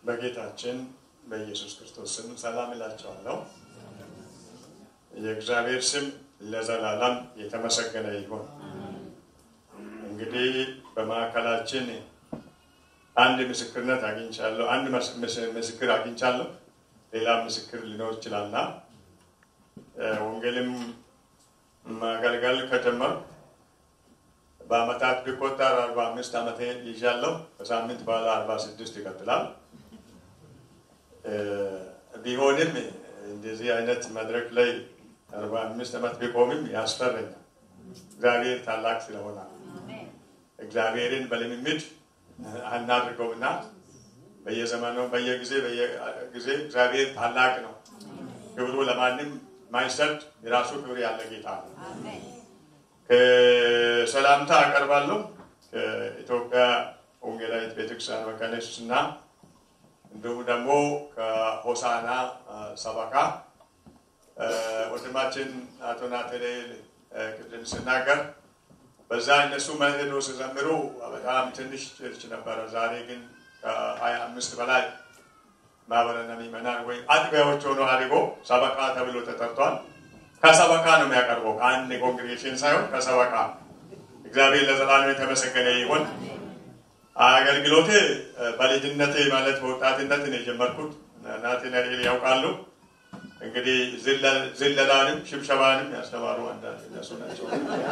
በጌታችን በኢየሱስ ክርስቶስ ስም ሰላም እላቸዋለሁ። የእግዚአብሔር ስም ለዘላለም የተመሰገነ ይሁን። እንግዲህ በማዕከላችን አንድ ምስክርነት አግኝቻለሁ። አንድ ምስክር አግኝቻለሁ። ሌላ ምስክር ሊኖር ይችላልና ወንጌልም ማገልገል ከጀመርኩ በአመታት ቢቆጠር አርባ አምስት ዓመቴ ይዣለሁ። በሳምንት በኋላ አርባ ስድስት ይቀጥላል። ቢሆንም እንደዚህ አይነት መድረክ ላይ አርባ አምስት ዓመት ቢቆምም ያስፈረኛል። እግዚአብሔር ታላቅ ስለሆነ እግዚአብሔርን በልምምድ አናድርገውና በየዘመኑ በየጊዜ በየጊዜ እግዚአብሔር ታላቅ ነው። ክብሩ ለማንም ማይሰጥ የራሱ ክብር ያለ ጌታ ነው። ከሰላምታ አቀርባለሁ ከኢትዮጵያ ወንጌላዊት ቤተክርስቲያን መካነ ኢየሱስ እና እንዲሁም ደግሞ ከሆሳና ሰበካ ወንድማችን አቶ ናትናኤል ቅድም ስናገር በዛ እነሱ መሄዶ ሲዘምሩ በጣም ትንሽ ቸርች ነበረ። ዛሬ ግን ከሀያ አምስት በላይ ማህበረነ ምዕመናን ወይም አጥቢያዎች ሆኖ አድጎ ሰበካ ተብሎ ተጠርቷል። ከሰበካ ነው የሚያቀርበው ከአንድ ኮንግሬሽን ሳይሆን ከሰበካ። እግዚአብሔር ለዘላለም የተመሰገነ ይሁን። አገልግሎቴ በልጅነቴ ማለት በወጣትነት ነው የጀመርኩት። ናትናኤል ያውቃሉ። እንግዲህ ዝለላንም ሽብሸባንም ያስተማሩ አንዳንድ እነሱ ናቸው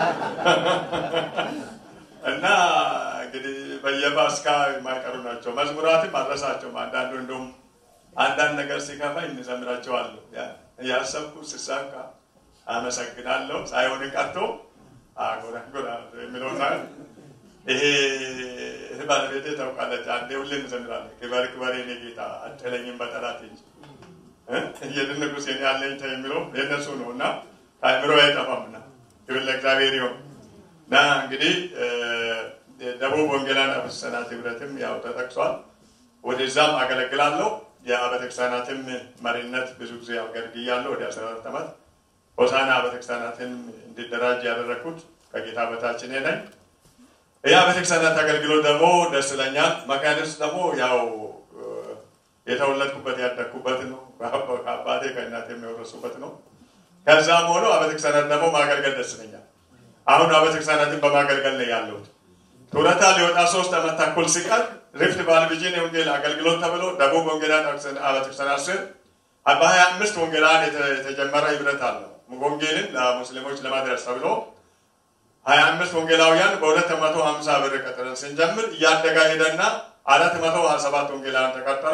እና እንግዲህ በየፓስካ የማይቀሩ ናቸው። መዝሙራትም አድረሳቸውም አንዳንዱ እንደውም አንዳንድ ነገር ሲከፋኝ እንዘምራቸዋለሁ። ያሰብኩ ስሳካ አመሰግናለሁ ሳይሆን ቀርቶ አጎራጎራ የሚለው ይሄ ባለቤቴ ታውቃለች። አንዴ ሁሌ እንዘምራለን። ክበር ክበር የኔ ጌታ አትለኝም በጠላት እንጂ የድንጉስ የኔ አለኝታ የሚለው የእነሱ ነው እና ከአእምሮ አይጠፋምና ክብር ለእግዚአብሔር ይሁን እና እንግዲህ ደቡብ ወንጌላውያን አብያተ ክርስቲያናት ህብረትም ያው ተጠቅሷል። ወደዛም አገለግላለሁ። የአብያተ ክርስቲያናትም መሪነት ብዙ ጊዜ አገልግያለሁ ወደ 14 ዓመት። ሆሳና አብያተ ክርስቲያናትን እንዲደራጅ ያደረግኩት ከጌታ በታች እኔ ነኝ። ይህ አብያተ ክርስቲያናት አገልግሎት ደግሞ ደስ ይለኛል። መካነ ኢየሱስ ደግሞ ያው የተወለድኩበት ያደግኩበት ነው። ከአባቴ ከእናቴ የሚወረሱበት ነው። ከዛም ሆኖ አብያተ ክርስቲያናት ደግሞ ማገልገል ደስ ይለኛል። አሁን አብያተ ክርስቲያናትን በማገልገል ነው ያለሁት። ጡረታ ሊወጣ ሶስት ዓመት ተኩል ሲቀር ሪፍት ቫሊ ቪዥን የወንጌል አገልግሎት ተብሎ ደቡብ ወንጌላውያን አብያተ ክርስቲያናት ስር በሀያ አምስት ወንጌላውያን የተጀመረ ህብረት አለው። ወንጌልን ለሙስሊሞች ለማድረስ ተብሎ ሀያ አምስት ወንጌላውያን በሁለት መቶ ሀምሳ ብር ቀጥረን ስንጀምር እያደገ ሄደና አራት መቶ ሀያ ሰባት ወንጌላውያን ተቀጠሩ።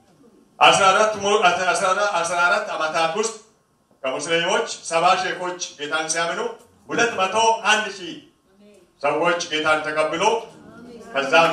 አስራ አራት ዓመታት ውስጥ ከሙስሊሞች ሰባ ሼኮች ጌታን ሲያምኑ ሁለት መቶ አንድ ሺህ ሰዎች ጌታን ተቀብሎ ከዛም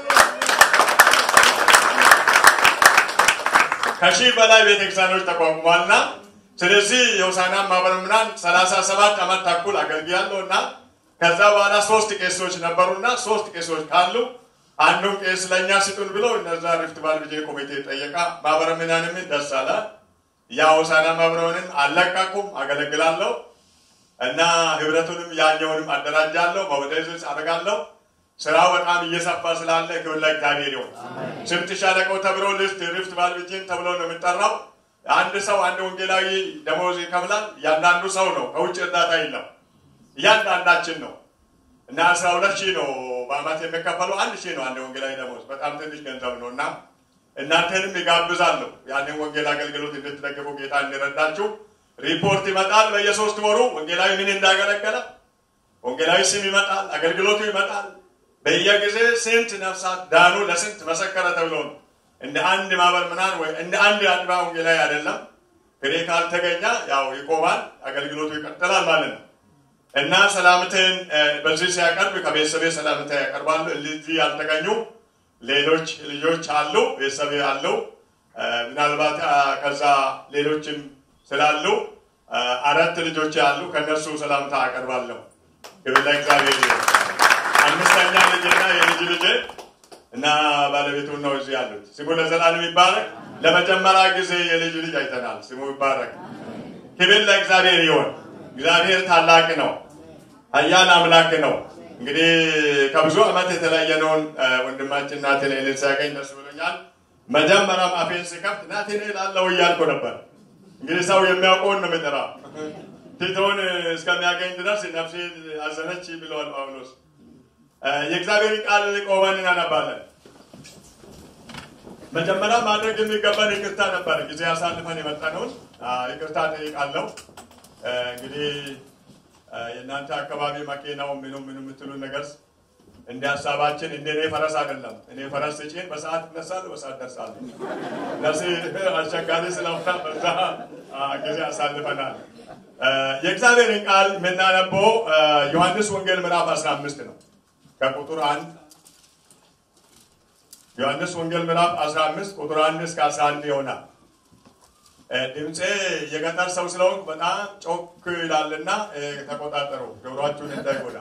ከሺህ በላይ ቤተክርስቲያኖች ተቋቁሟልና ስለዚህ የሆሳዕና ማህበረ ምዕመናን ሰላሳ ሰባት ዓመት ተኩል አገልግያለሁ እና ከዛ በኋላ ሶስት ቄሶች ነበሩና ሶስት ቄሶች ካሉ አንዱን ቄስ ለእኛ ስጡን ብሎ እነዛ ሪፍት ቫሊ ቪዥን ኮሚቴ ጠየቃ። ማህበረ ምዕመናንም ደስ አለ። ያ ሆሳዕና ማህበረ ምዕመናንን አልለቀኩም፣ አገለግላለሁ እና ህብረቱንም ያኛውንም አደራጃለሁ፣ መወደዝ አደርጋለሁ። ስራው በጣም እየሰፋ ስላለ ክብር ለእግዚአብሔር ይሁን። ስምንት ሻለቃው ተብሎ ልስት ሪፍት ቫሊ ቪዥን ተብሎ ነው የሚጠራው። አንድ ሰው አንድ ወንጌላዊ ደሞዝ ይከፍላል። እያንዳንዱ ሰው ነው፣ ከውጭ እርዳታ የለም። እያንዳንዳችን ነው እና አስራ ሁለት ሺህ ነው በአመት የሚከፈለው አንድ ሺህ ነው አንድ ወንጌላዊ ደሞዝ በጣም ትንሽ ገንዘብ ነው እና እናንተንም ይጋብዛለሁ ያንን ወንጌል አገልግሎት እንድትደግፉ ጌታ እንዲረዳችሁ ሪፖርት ይመጣል በየሶስት ወሩ ወንጌላዊ ምን እንዳገለገለ ወንጌላዊ ስም ይመጣል አገልግሎቱ ይመጣል በየጊዜ ስንት ነፍሳት ዳኑ ለስንት መሰከረ ተብሎ ነው እንደ አንድ ማህበር ምናን ወይ እንደ አንድ አጥቢያ ወንጌላዊ አይደለም ፍሬ ካልተገኘ ያው ይቆማል አገልግሎቱ ይቀጥላል ማለት ነው እና ሰላምትን በዚህ ሲያቀርብ ከቤተሰቤ ሰላምታ ያቀርባሉ። እዚህ ያልተገኙ ሌሎች ልጆች አሉ፣ ቤተሰብ አሉ። ምናልባት ከዛ ሌሎችም ስላሉ አራት ልጆች አሉ። ከነሱ ሰላምታ አቀርባለሁ። ክብር ለእግዚአብሔር። አምስተኛ ልጅና የልጅ ልጅ እና ባለቤቱ ነው እዚህ ያሉት። ስሙ ለዘላለም ይባረክ። ለመጀመሪያ ጊዜ የልጅ ልጅ አይተናል። ስሙ ይባረክ። ክብር ለእግዚአብሔር ይሆን። እግዚአብሔር ታላቅ ነው፣ ኃያል አምላክ ነው። እንግዲህ ከብዙ ዓመት የተለየነውን ወንድማችን ናትናኤልን ሲያገኝ ደስ ብሎኛል። መጀመሪያም አፌን ስከፍት ናትናኤል አለው እያልኩ ነበር። እንግዲህ ሰው የሚያውቀውን ነው የሚጠራው። ቲቶን እስከሚያገኝ ድረስ ነፍሴ አዘነች ብለዋል ጳውሎስ። የእግዚአብሔር ቃል ቆመን እናነባለን። መጀመሪያ ማድረግ የሚገባን ይቅርታ ነበር። ጊዜ አሳልፈን የመጣነውን ይቅርታ ጠይቃለሁ። እንግዲህ የእናንተ አካባቢ መኪናው ምኑ ምኑ የምትሉ ነገር እንደ ሀሳባችን እንደ እኔ ፈረስ አይደለም። እኔ ፈረስ ስጭን በሰዓት እነሳለሁ፣ በሰዓት ደርሳለሁ። እነዚህ አስቸጋሪ ስለሆነ በዛ ጊዜ አሳልፈናል። የእግዚአብሔርን ቃል የምናነበው ዮሐንስ ወንጌል ምዕራፍ 15 ነው ከቁጥር አንድ ዮሐንስ ወንጌል ምዕራፍ 15 ቁጥር 1 እስከ 11 ይሆናል። ድምፄ የገጠር ሰው ስለሆንኩ በጣም ጮክ ይላልና ተቆጣጠሩ፣ ጆሮአችሁን እንዳይጎዳ።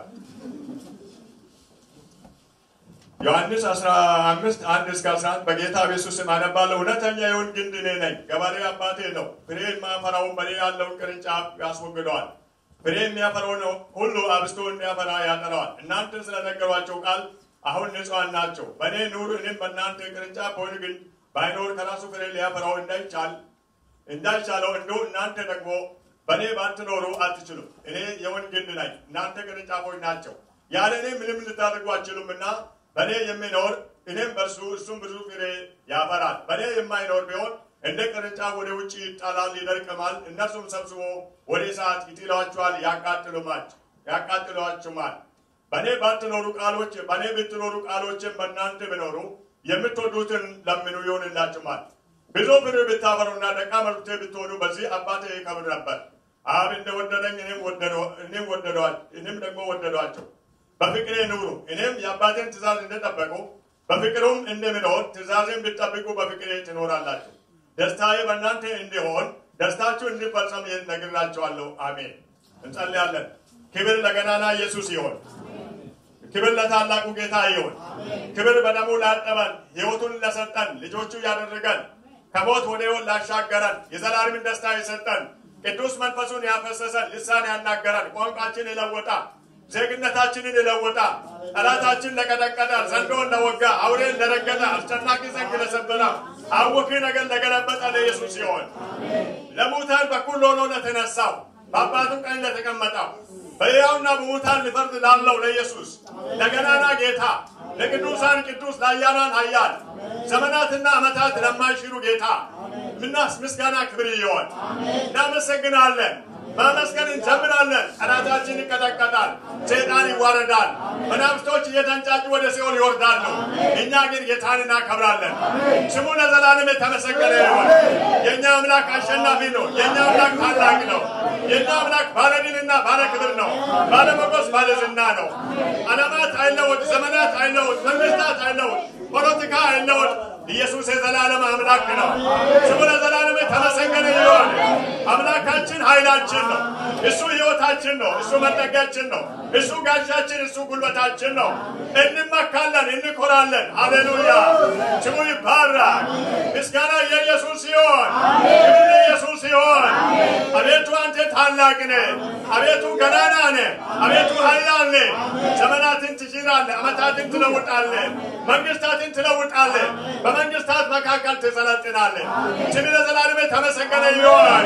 ዮሐንስ 15 1 እስከ 11 በጌታ ኢየሱስ ስም አነባለሁ። እውነተኛ የወይን ግንድ እኔ ነኝ፣ ገበሬ አባቴ ነው። ፍሬ የማያፈራውን በእኔ ያለውን ቅርንጫፍ ያስወግደዋል፣ ፍሬ የሚያፈራውን ሁሉ አብዝቶ እንዲያፈራ ያጠረዋል። እናንተን ስለነገሯቸው ቃል አሁን ንጹሐን ናቸው። በእኔ ኑሩ፣ እኔም በእናንተ ቅርንጫፍ በወይን ግንድ ባይኖር ከራሱ ፍሬ ሊያፈራው እንዳይቻል እንዳይቻለው እንዲሁ እናንተ ደግሞ በእኔ ባትኖሩ አትችሉም። እኔ የወይን ግንድ ነኝ፣ እናንተ ቅርንጫፎች ናቸው። ያለ እኔ ምንም ልታደርጉ አትችሉምና በእኔ የሚኖር እኔም በእርሱ እሱም ብዙ ፍሬ ያፈራል። በእኔ የማይኖር ቢሆን እንደ ቅርንጫፍ ወደ ውጭ ይጣላል፣ ይደርቅማል። እነርሱም ሰብስቦ ወደ እሳት ይጥሏቸዋል፣ ያቃጥሏችሁማል። በእኔ ባትኖሩ ቃሎች በእኔ ብትኖሩ ቃሎችን በእናንተ ቢኖሩ የምትወዱትን ለምኑ ይሆንላችሁማል። ብዙ ፍሬ ብታፈሩና ደቀ መዛሙርቴ ብትሆኑ በዚህ አባቴ ይከብር ነበር። አብ እንደወደደኝ እኔም እኔም ደግሞ ወደዷቸው። በፍቅሬ ኑሩ። እኔም የአባቴን ትእዛዝ እንደጠበቁ በፍቅሩም እንደምኖር ትእዛዜን ብትጠብቁ በፍቅሬ ትኖራላችሁ። ደስታዬ በእናንተ እንዲሆን ደስታችሁ እንዲፈጸም ይህን ነግራችኋለሁ። አሜን። እንጸልያለን። ክብር ለገናና ኢየሱስ ይሆን። ክብር ለታላቁ ጌታ ይሁን። ክብር በደሙ ላጠበን ሕይወቱን ለሰጠን ልጆቹ ያደረገን ከሞት ወደ ሕይወት ላሻገረን የዘላለምን ደስታ የሰጠን ቅዱስ መንፈሱን ያፈሰሰን ልሳን ያናገረን ቋንቋችን የለወጣ ዜግነታችንን የለወጣ ጠላታችን ለቀጠቀጠ ዘንዶን ለወጋ አውሬን ለረገጠ አስጨናቂ ዘንግ ለሰበረ አወኪ ነገር ለገለበጠ ለኢየሱስ ሲሆን ለሙታን በኩል ሆኖ ለተነሳው በአባቱ ቀኝ ለተቀመጠው በሕያውና በሙታን ሊፈርድ ላለው ለኢየሱስ ለገናና ጌታ ለቅዱሳን ቅዱስ ለኃያላን ኃያል ዘመናትና ዓመታት ለማይሽሩ ጌታ ምናስ ምስጋና ክብር ይሆን። እናመሰግናለን። ማመስገን እንጀምራለን። ጠላታችን ይቀጠቀጣል፣ ሰይጣን ይዋረዳል፣ መናፍስቶች እየተንጫጩ ወደ ሲኦል ይወርዳሉ። እኛ ግን ጌታን እናከብራለን። ስሙ ለዘላለም የተመሰገነ ይሁን። የእኛ አምላክ አሸናፊ ነው። የእኛ አምላክ ታላቅ ነው። የእኛ አምላክ ባለድልና ባለክብር ነው። ባለሞገስ ባለዝና ነው። ዓለማት አይለወጥ፣ ዘመናት አይለወጥ፣ መንግስታት አይለወጥ፣ ፖለቲካ አይለወጥ። ኢየሱስ የዘላለም አምላክ ነው። ስሙ ለዘላለም የተመሰገነ ይሁን። አምላካችን ኃይላችን ነው። እሱ ሕይወታችን ነው። እሱ መጠጊያችን ነው። እሱ ጋሻችን፣ እሱ ጉልበታችን ነው። እንመካለን፣ እንኮራለን። ሃሌሉያ! ስሙ ይባረክ። ምስጋና የኢየሱስ ሲሆን ክብር የኢየሱስ ሲሆን አቤቱ አንተ ታላቅ ነህ። አቤቱ ገናና ነህ። አቤቱ ኃያል ነህ። ዘመናትን ትሽራለህ፣ ዓመታትን ትለውጣለህ፣ መንግስታትን ትለውጣለህ። በመንግስታት መካከል ትሰለጥናለህ። ስም ለዘላለም የተመሰገነ ይሆን።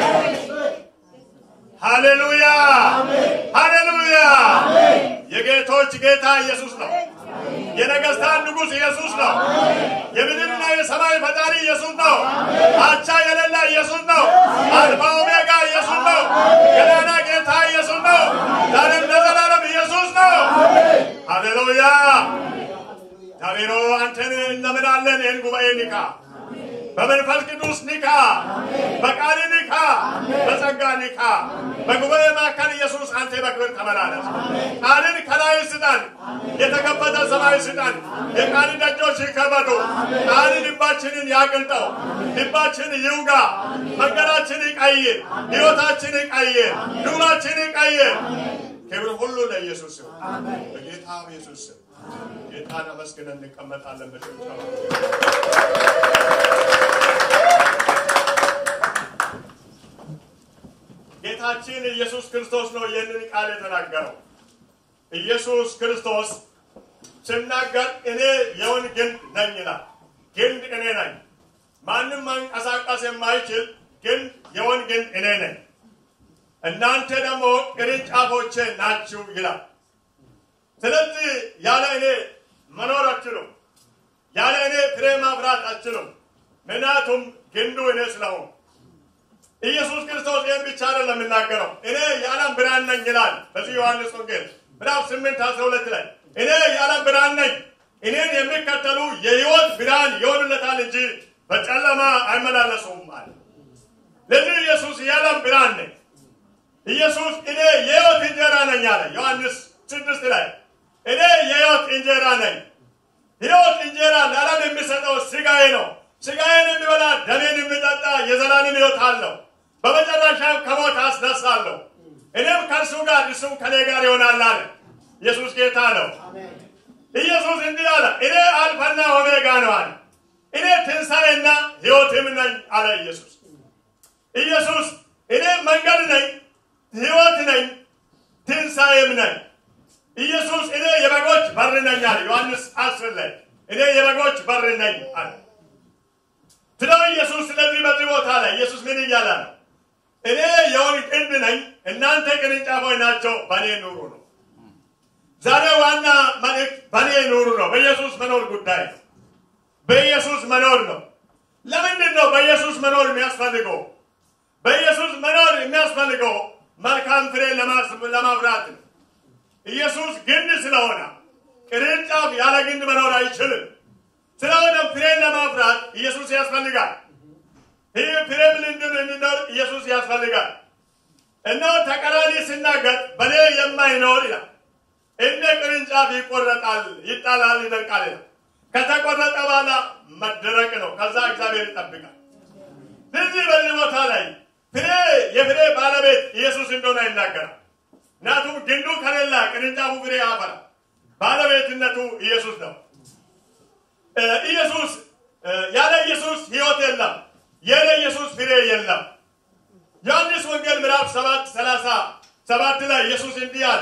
ሃሌሉያ ሃሌሉያ። የጌቶች ጌታ ኢየሱስ ነው። የነገስታት ንጉሥ ኢየሱስ ነው። የምድርና የሰማይ ፈጣሪ ኢየሱስ ነው። አቻ የሌለ ኢየሱስ ነው። አልፋ ኦሜጋ ኢየሱስ ነው። ገናና ጌታ ኢየሱስ ነው። ዛሬም ለዘላለም ኢየሱስ ነው። ሃሌሉያ እግዚአብሔር አንተን እንለምናለን። ይህን ጉባኤ ንካ፣ በመንፈስ ቅዱስ ንካ፣ በቃል ንካ፣ በጸጋ ንካ። በጉባኤ መካከል ኢየሱስ አንተ በክብር ተመላለስ። ቃልን ከላይ ስጠን፣ የተከፈተ ሰማይ ስጠን። የቃል ደጆች ይከፈቱ። ቃል ልባችንን ያቅልጠው፣ ልባችን ይውጋ፣ መንገዳችን ይቀይር፣ ሕይወታችን ይቀይር፣ ኑራችን ይቀይር። ክብር ሁሉ ለኢየሱስ ይሁን፣ በጌታ ኢየሱስ ስም። ጌታን አመስግነን እንቀመጣለን። በጭብጨባ ጌታችን ኢየሱስ ክርስቶስ ነው ይህንን ቃል የተናገረው። ኢየሱስ ክርስቶስ ሲናገር እኔ የወይን ግንድ ነኝ ይላል። ግንድ እኔ ነኝ። ማንም ማንቀሳቀስ የማይችል ግን የወንጌል እኔ ነኝ። እናንተ ደግሞ ቅርንጫፎቼ ናችሁ ይላል። ስለዚህ ያለ እኔ መኖር አትችሉም። ያለ እኔ ፍሬ ማፍራት አትችሉም። ምክንያቱም ግንዱ እኔ ስለሆንኩ። ኢየሱስ ክርስቶስ ይህን ብቻ አይደለም የሚናገረው። እኔ የዓለም ብርሃን ነኝ ይላል በዚህ ዮሐንስ ወንጌል ምዕራፍ ስምንት አስራ ሁለት ላይ እኔ የዓለም ብርሃን ነኝ፣ እኔን የሚከተሉ የሕይወት ብርሃን ይሆንለታል እንጂ በጨለማ አይመላለሱም አለ። ለዚህ ኢየሱስ የዓለም ብርሃን ነኝ። ኢየሱስ እኔ የሕይወት እንጀራ ነኝ አለ ዮሐንስ ስድስት ላይ እኔ የሕይወት እንጀራ ነኝ። ሕይወት እንጀራ ለዓለም የሚሰጠው ስጋዬ ነው። ስጋዬን የሚበላ ደሜን የሚጠጣ የዘላለም ሕይወት አለው። በመጨረሻም ከሞት አስነሳለሁ። እኔም ከእርሱ ጋር እሱም ከኔ ጋር ይሆናል አለ። ኢየሱስ ጌታ ነው። ኢየሱስ እንዲህ አለ፣ እኔ አልፋና ኦሜጋ ነው አለ። እኔ ትንሣኤና ሕይወትም ነኝ አለ ኢየሱስ። ኢየሱስ እኔ መንገድ ነኝ፣ ሕይወት ነኝ፣ ትንሣኤም ነኝ። ኢየሱስ እኔ የበጎች በር ነኝ አለ ዮሐንስ አስር ላይ እኔ የበጎች በር ነኝ አለ። ስለ ኢየሱስ ስለዚህ በዚህ ቦታ ላይ ኢየሱስ ምን እያለ ነው? እኔ የወይን ግንድ ነኝ፣ እናንተ ቅርንጫፎች ናቸው፣ በእኔ ኑሩ ነው። ዛሬ ዋና መልእክት በእኔ ኑሩ ነው። በኢየሱስ መኖር ጉዳይ ነው። በኢየሱስ መኖር ነው። ለምንድን ነው በኢየሱስ መኖር የሚያስፈልገው? በኢየሱስ መኖር የሚያስፈልገው መልካም ፍሬ ለማፍራት ነው። ኢየሱስ ግንድ ስለሆነ ቅርንጫፍ ያለ ግንድ መኖር አይችልም። ስለሆነ ፍሬን ለማፍራት ኢየሱስ ያስፈልጋል። ይህ ፍሬ ምን እንድንኖር ኢየሱስ ያስፈልጋል። እነሆ ተቃራኒ ሲናገር በእኔ የማይኖር ይላል እንደ ቅርንጫፍ ይቆረጣል፣ ይጣላል፣ ይደርቃል ይላል። ከተቆረጠ በኋላ መደረቅ ነው። ከዛ እግዚአብሔር ይጠብቃል። ስለዚህ በዚህ ቦታ ላይ ፍሬ የፍሬ ባለቤት ኢየሱስ እንደሆነ ይናገራል። ምክንያቱም ግንዱ ከሌላ ቅርንጫፉ ፍሬ ያፈራ። ባለቤትነቱ ኢየሱስ ነው። ኢየሱስ ያለ ኢየሱስ ሕይወት የለም። ያለ ኢየሱስ ፍሬ የለም። ዮሐንስ ወንጌል ምዕራፍ ሰባት ሰላሳ ሰባት ላይ ኢየሱስ እንዲህ አለ።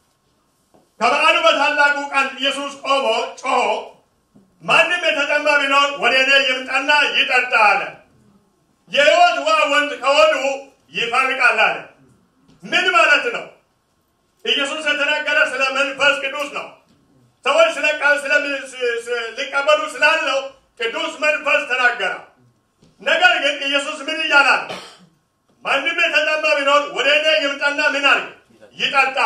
ከበዓሉ በታላቁ ቀን ኢየሱስ ቆሞ ጮሆ ማንም የተጠማ ቢኖር ወደ እኔ ይምጣና ይጠጣ አለ። የሕይወት ውሃ ወንዝ ከሆዱ ይፈልቃል አለ። ምን ማለት ነው? ኢየሱስ የተናገረ ስለ መንፈስ ቅዱስ ነው። ሰዎች ስለ ቃል ሊቀበሉ ስላለው ቅዱስ መንፈስ ተናገረ። ነገር ግን ኢየሱስ ምን እያላል? ማንም የተጠማ ቢኖር ወደ እኔ ይምጣና ምን አለ ይጠጣ።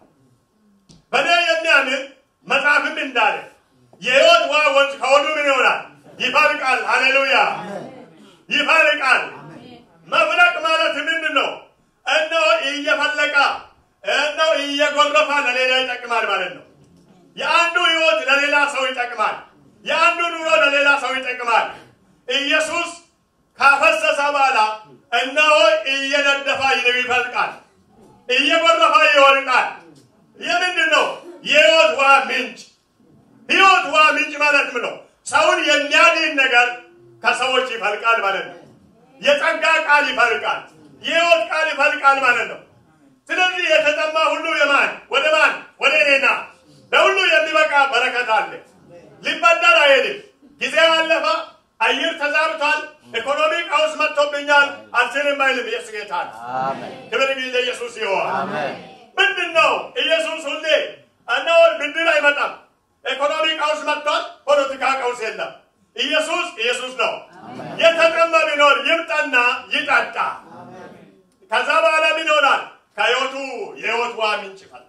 በእኔ የሚያምን መጽሐፍም እንዳለ የሕይወት ውሃ ወንዝ ከሆዱ ምን ይሆናል? ይፈልቃል። ሃሌሉያ! ይፈልቃል። መፍለቅ ማለት ምንድን ነው? እነሆ እየፈለቀ እነሆ እየጎረፈ ለሌላ ይጠቅማል ማለት ነው። የአንዱ ህይወት ለሌላ ሰው ይጠቅማል። የአንዱ ኑሮ ለሌላ ሰው ይጠቅማል። ኢየሱስ ካፈሰሰ በኋላ እነሆ እየነደፋ ይፈልቃል፣ እየጎረፋ ይወርቃል። የምንድን ነው? የህይወት ውሃ ምንጭ። ህይወት ውሃ ምንጭ ማለት ምን ነው? ሰውን የሚያድን ነገር ከሰዎች ይፈልቃል ማለት ነው። የጸጋ ቃል ይፈልቃል፣ የህይወት ቃል ይፈልቃል ማለት ነው። ስለዚህ የተጠማ ሁሉ የማን ወደ ማን ወደ እኔና ለሁሉ የሚበቃ በረከት አለ። ሊበደር አይሄድም። ጊዜ አለፈ። አየር ተዛብቷል። ኢኮኖሚ ቀውስ መጥቶብኛል። አልችልም አይልም። ኢየሱስ ጌታ ነው። ክብር ግን ለኢየሱስ ይሆን። ምንድን ነው ኢየሱስ ሁሌ እነሆ ብድር አይመጣም። ኢኮኖሚ ቀውስ መጥቷል። ፖለቲካ ቀውስ የለም። ኢየሱስ ኢየሱስ ነው። የተጠማ ቢኖር ይምጣና ይጠጣ። ከዛ በኋላ ምን ይሆናል? ከህይወቱ የህይወት ውሃ ምንጭ ይፈልቃል።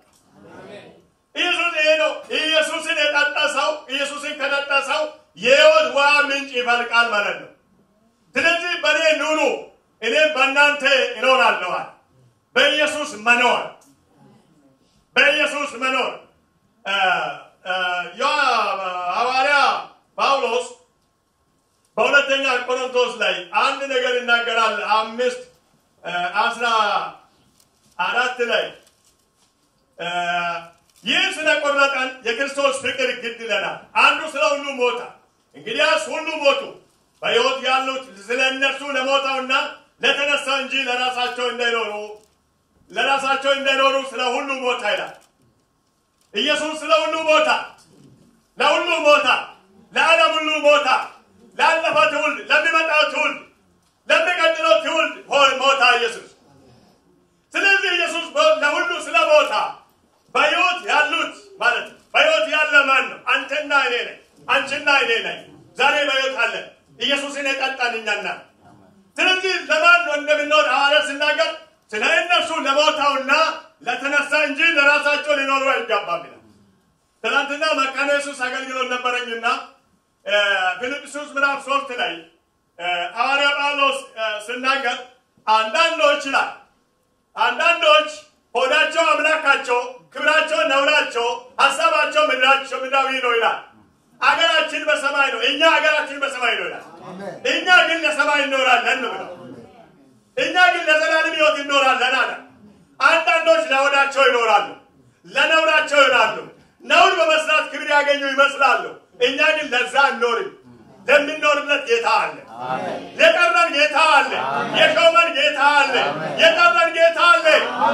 ኢየሱስ ይሄ ነው። ኢየሱስን የጠጣ ሰው ኢየሱስን ከጠጣ ሰው የህይወት ውሃ ምንጭ ይፈልቃል ማለት ነው። ስለዚህ በእኔ ኑሩ፣ እኔም በእናንተ እኖራለዋል። በኢየሱስ መኖር በኢየሱስ መኖር ሐዋርያ ጳውሎስ በሁለተኛ ቆሮንቶስ ላይ አንድ ነገር ይናገራል። አምስት አስራ አራት ላይ ይህ ስለቆረጠን የክርስቶስ ፍቅር ግድ ይለናል። አንዱ ስለ ሁሉ ሞታ፣ እንግዲያስ ሁሉ ሞቱ። በሕይወት ያሉት ስለ እነርሱ ለሞተውና ለተነሳው እንጂ ለራሳቸው እንዳይኖሩ ለራሳቸው እንዳይኖሩ ስለ ሁሉ ሞታ ይላል። ኢየሱስ ስለ ሁሉ ሞታ፣ ለሁሉ ሞታ፣ ለዓለም ሁሉ ሞታ፣ ላለፈው ትውልድ፣ ለሚመጣው ኢየሱስን የጠጣን እኛና ስለዚህ ለማን ነው እንደምንኖር ሐዋርያ ሲናገር ስለ እነርሱ ለሞተውና ለተነሳ እንጂ ለራሳቸው ሊኖሩ አይገባም ይላል። ትናንትና መካነ ኢየሱስ አገልግሎት ነበረኝና ፊልጵስዩስ ምዕራፍ ሶስት ላይ ሐዋርያ ጳውሎስ ሲናገር አንዳንዶች ይላል አንዳንዶች ሆዳቸው አምላካቸው፣ ክብራቸው ነውራቸው፣ ሀሳባቸው ምድራቸው ምድራዊ ነው ይላል። አገራችን በሰማይ ነው። እኛ አገራችን በሰማይ ነው ይላል። እኛ ግን ለሰማይ እንኖራለን ነው ብለው እኛ ግን ለዘላለም ሕይወት እንኖራለን አለ። አንዳንዶች ለሆዳቸው ይኖራሉ፣ ለነውራቸው ይኖራሉ። ነውር በመስራት ክብር ያገኙ ይመስላሉ። እኛ ግን ለዛ አንኖርም። ለምንኖርለት ጌታ አለ። የጠራን ጌታ አለ። የሾመን ጌታ አለ። የጠራን ጌታ አለ።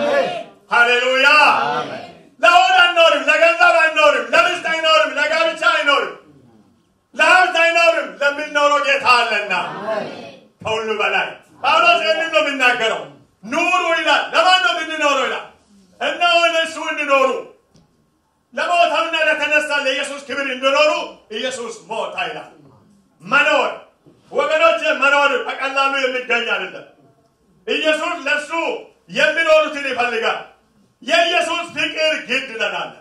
ሃሌሉያ! ለሆድ አንኖርም፣ ለገንዘብ አይኖርም፣ ለሚስት አይኖርም፣ ለጋብቻ አይኖርም፣ ለሀብት አይኖርም። ለምንኖረው ጌታ አለና ከሁሉ በላይ ጳውሎስ ይህንን ነው የሚናገረው። ኑሩ ይላል። ለማን ነው የምንኖረው ይላል? እነሆ ለእሱ እንዲኖሩ ለሞተውና ለተነሳ ለኢየሱስ ክብር እንዲኖሩ ኢየሱስ ሞታ ይላል። መኖር ወገኖች፣ መኖር በቀላሉ የሚገኝ አይደለም። ኢየሱስ ለእሱ የሚኖሩትን ይፈልጋል። የኢየሱስ ፍቅር ግድ ይለናል፣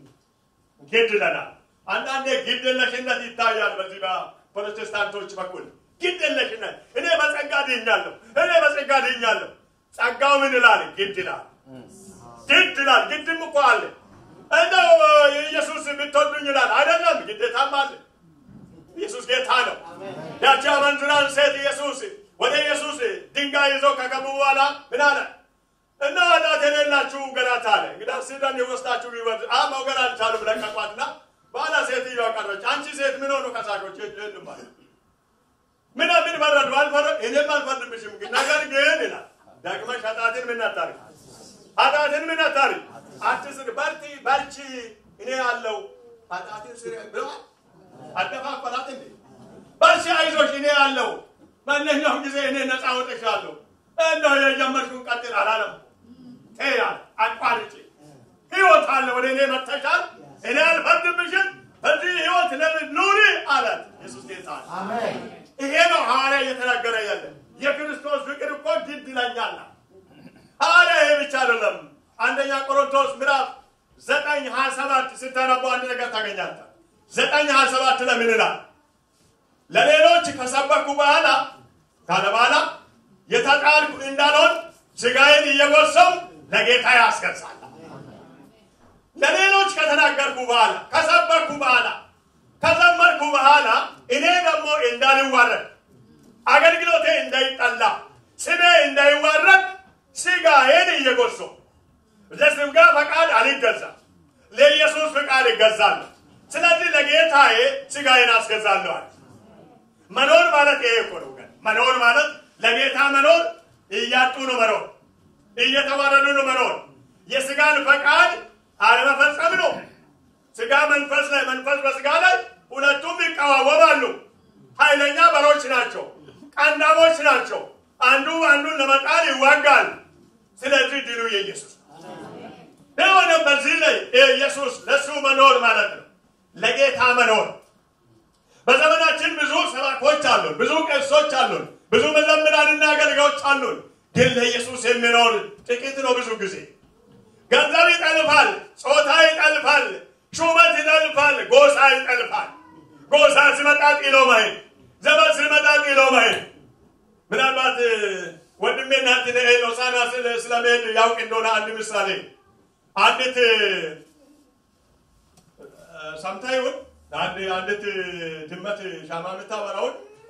ግድ ይለናል። አንዳንዴ ግድ የለሽነት ይታያል በዚህ በፕሮቴስታንቶች በኩል ግድ የለሽነት። እኔ በጸጋ ድኛለሁ፣ እኔ በጸጋ ድኛለሁ። ጸጋው ምን ይላል? ግድ ይላል፣ ግድ ይላል። ግድም እኮ አለ። እንደው ኢየሱስ ብትወዱኝ ይላል አይደለም፣ ግዴታም አለ። ኢየሱስ ጌታ ነው። ያቺ አመንዝራን ሴት ኢየሱስ ወደ ኢየሱስ ድንጋይ ይዘው ከገቡ በኋላ ምን አለ? እና ኃጢአት የሌላችሁ ገናት አለ። እንግዲህ ሲደን የወስዳችሁ ቢወድ አ መውገር አልቻሉም፣ ለቀቋትና በኋላ ሴትዮዋ ቀረች። አንቺ ሴት ምን ሆኑ ከሳሾች የሉም ማለት ምን ምን ፈረዱ? አልፈረድ እኔም አልፈርድብሽም፣ ግን ነገር ግን ይላል ደግመሽ ኃጢአትን ምን አታርጊ፣ ኃጢአትን ምን አታርጊ፣ አትስሪ፣ በርቺ በርቺ፣ እኔ ያለው ኃጢአትን ስሪ ብለዋል። አደፋፈራት እንዴ በርቺ፣ አይዞሽ፣ እኔ ያለው ማንኛውም ጊዜ እኔ ነፃ ወጥሻለሁ። እንደው የጀመርሽውን ቀጥል አላለም። ተያል አቋርጪ፣ ህይወት አለ፣ ወደ እኔ መጥተሻል፣ እኔ አልፈርድብሽም፣ በዚህ ህይወት ኑሪ አላት። ኢየሱስ ጌታ ነው። ይሄ ነው ሐዋርያ እየተናገረ ያለ የክርስቶስ ፍቅር እኮ ግድ ይለኛል። ሐዋርያ ይሄ ብቻ አይደለም። አንደኛ ቆሮንቶስ ምዕራፍ ዘጠኝ ሀያ ሰባት ስታነቡ አንድ ነገር ታገኛለህ። ዘጠኝ ሀያ ሰባት ለምን ይላል? ለሌሎች ከሰበኩ በኋላ ካለ በኋላ የተጣልኩ እንዳልሆን ስጋዬን እየጎሰው ለጌታ ያስገዛል። ለሌሎች ከተናገርኩ በኋላ ከሰበኩ በኋላ ከዘመርኩ በኋላ እኔ ደግሞ እንዳልዋረድ አገልግሎቴ እንዳይጠላ ስሜ እንዳይዋረድ ስጋዬን እየጎሰው ለስጋ ፈቃድ አልገዛም፣ ለኢየሱስ ፈቃድ እገዛለሁ። ስለዚህ ለጌታዬ ስጋዬን አስገዛለሁ አለ። መኖር ማለት ይሄ እኮ ነው። መኖር ማለት ለጌታ መኖር እያጡ ነው መኖር፣ እየተዋረዱ ነው መኖር። የስጋን ፈቃድ አለመፈጸም ነው። ስጋ መንፈስ ላይ መንፈስ በስጋ ላይ ሁለቱም ይቀዋወማሉ። ኃይለኛ በሮች ናቸው፣ ቀንዳሞች ናቸው። አንዱ አንዱን ለመጣል ይዋጋል። ስለዚህ ድሉ የኢየሱስ የሆነ በዚህ ላይ ኢየሱስ ለእሱ መኖር ማለት ነው፣ ለጌታ መኖር። በዘመናችን ብዙ ሰባኮች አሉን፣ ብዙ ቄሶች አሉን፣ ብዙ መዘምራንና አገልጋዮች አሉን። ግን ለኢየሱስ የሚኖር ጥቂት ነው። ብዙ ጊዜ ገንዘብ ይጠልፋል፣ ጾታ ይጠልፋል፣ ሹመት ይጠልፋል፣ ጎሳ ይጠልፋል። ጎሳ ሲመጣ ጥሎ መሄድ፣ ዘመን ሲመጣ ጥሎ መሄድ። ምናልባት ወንድሜ እናት ሆሳዕና ስለመሄድ ያውቅ እንደሆነ አንድ ምሳሌ አንዲት ሰምታ ይሁን አንዲት ድመት ሻማ የምታበራውን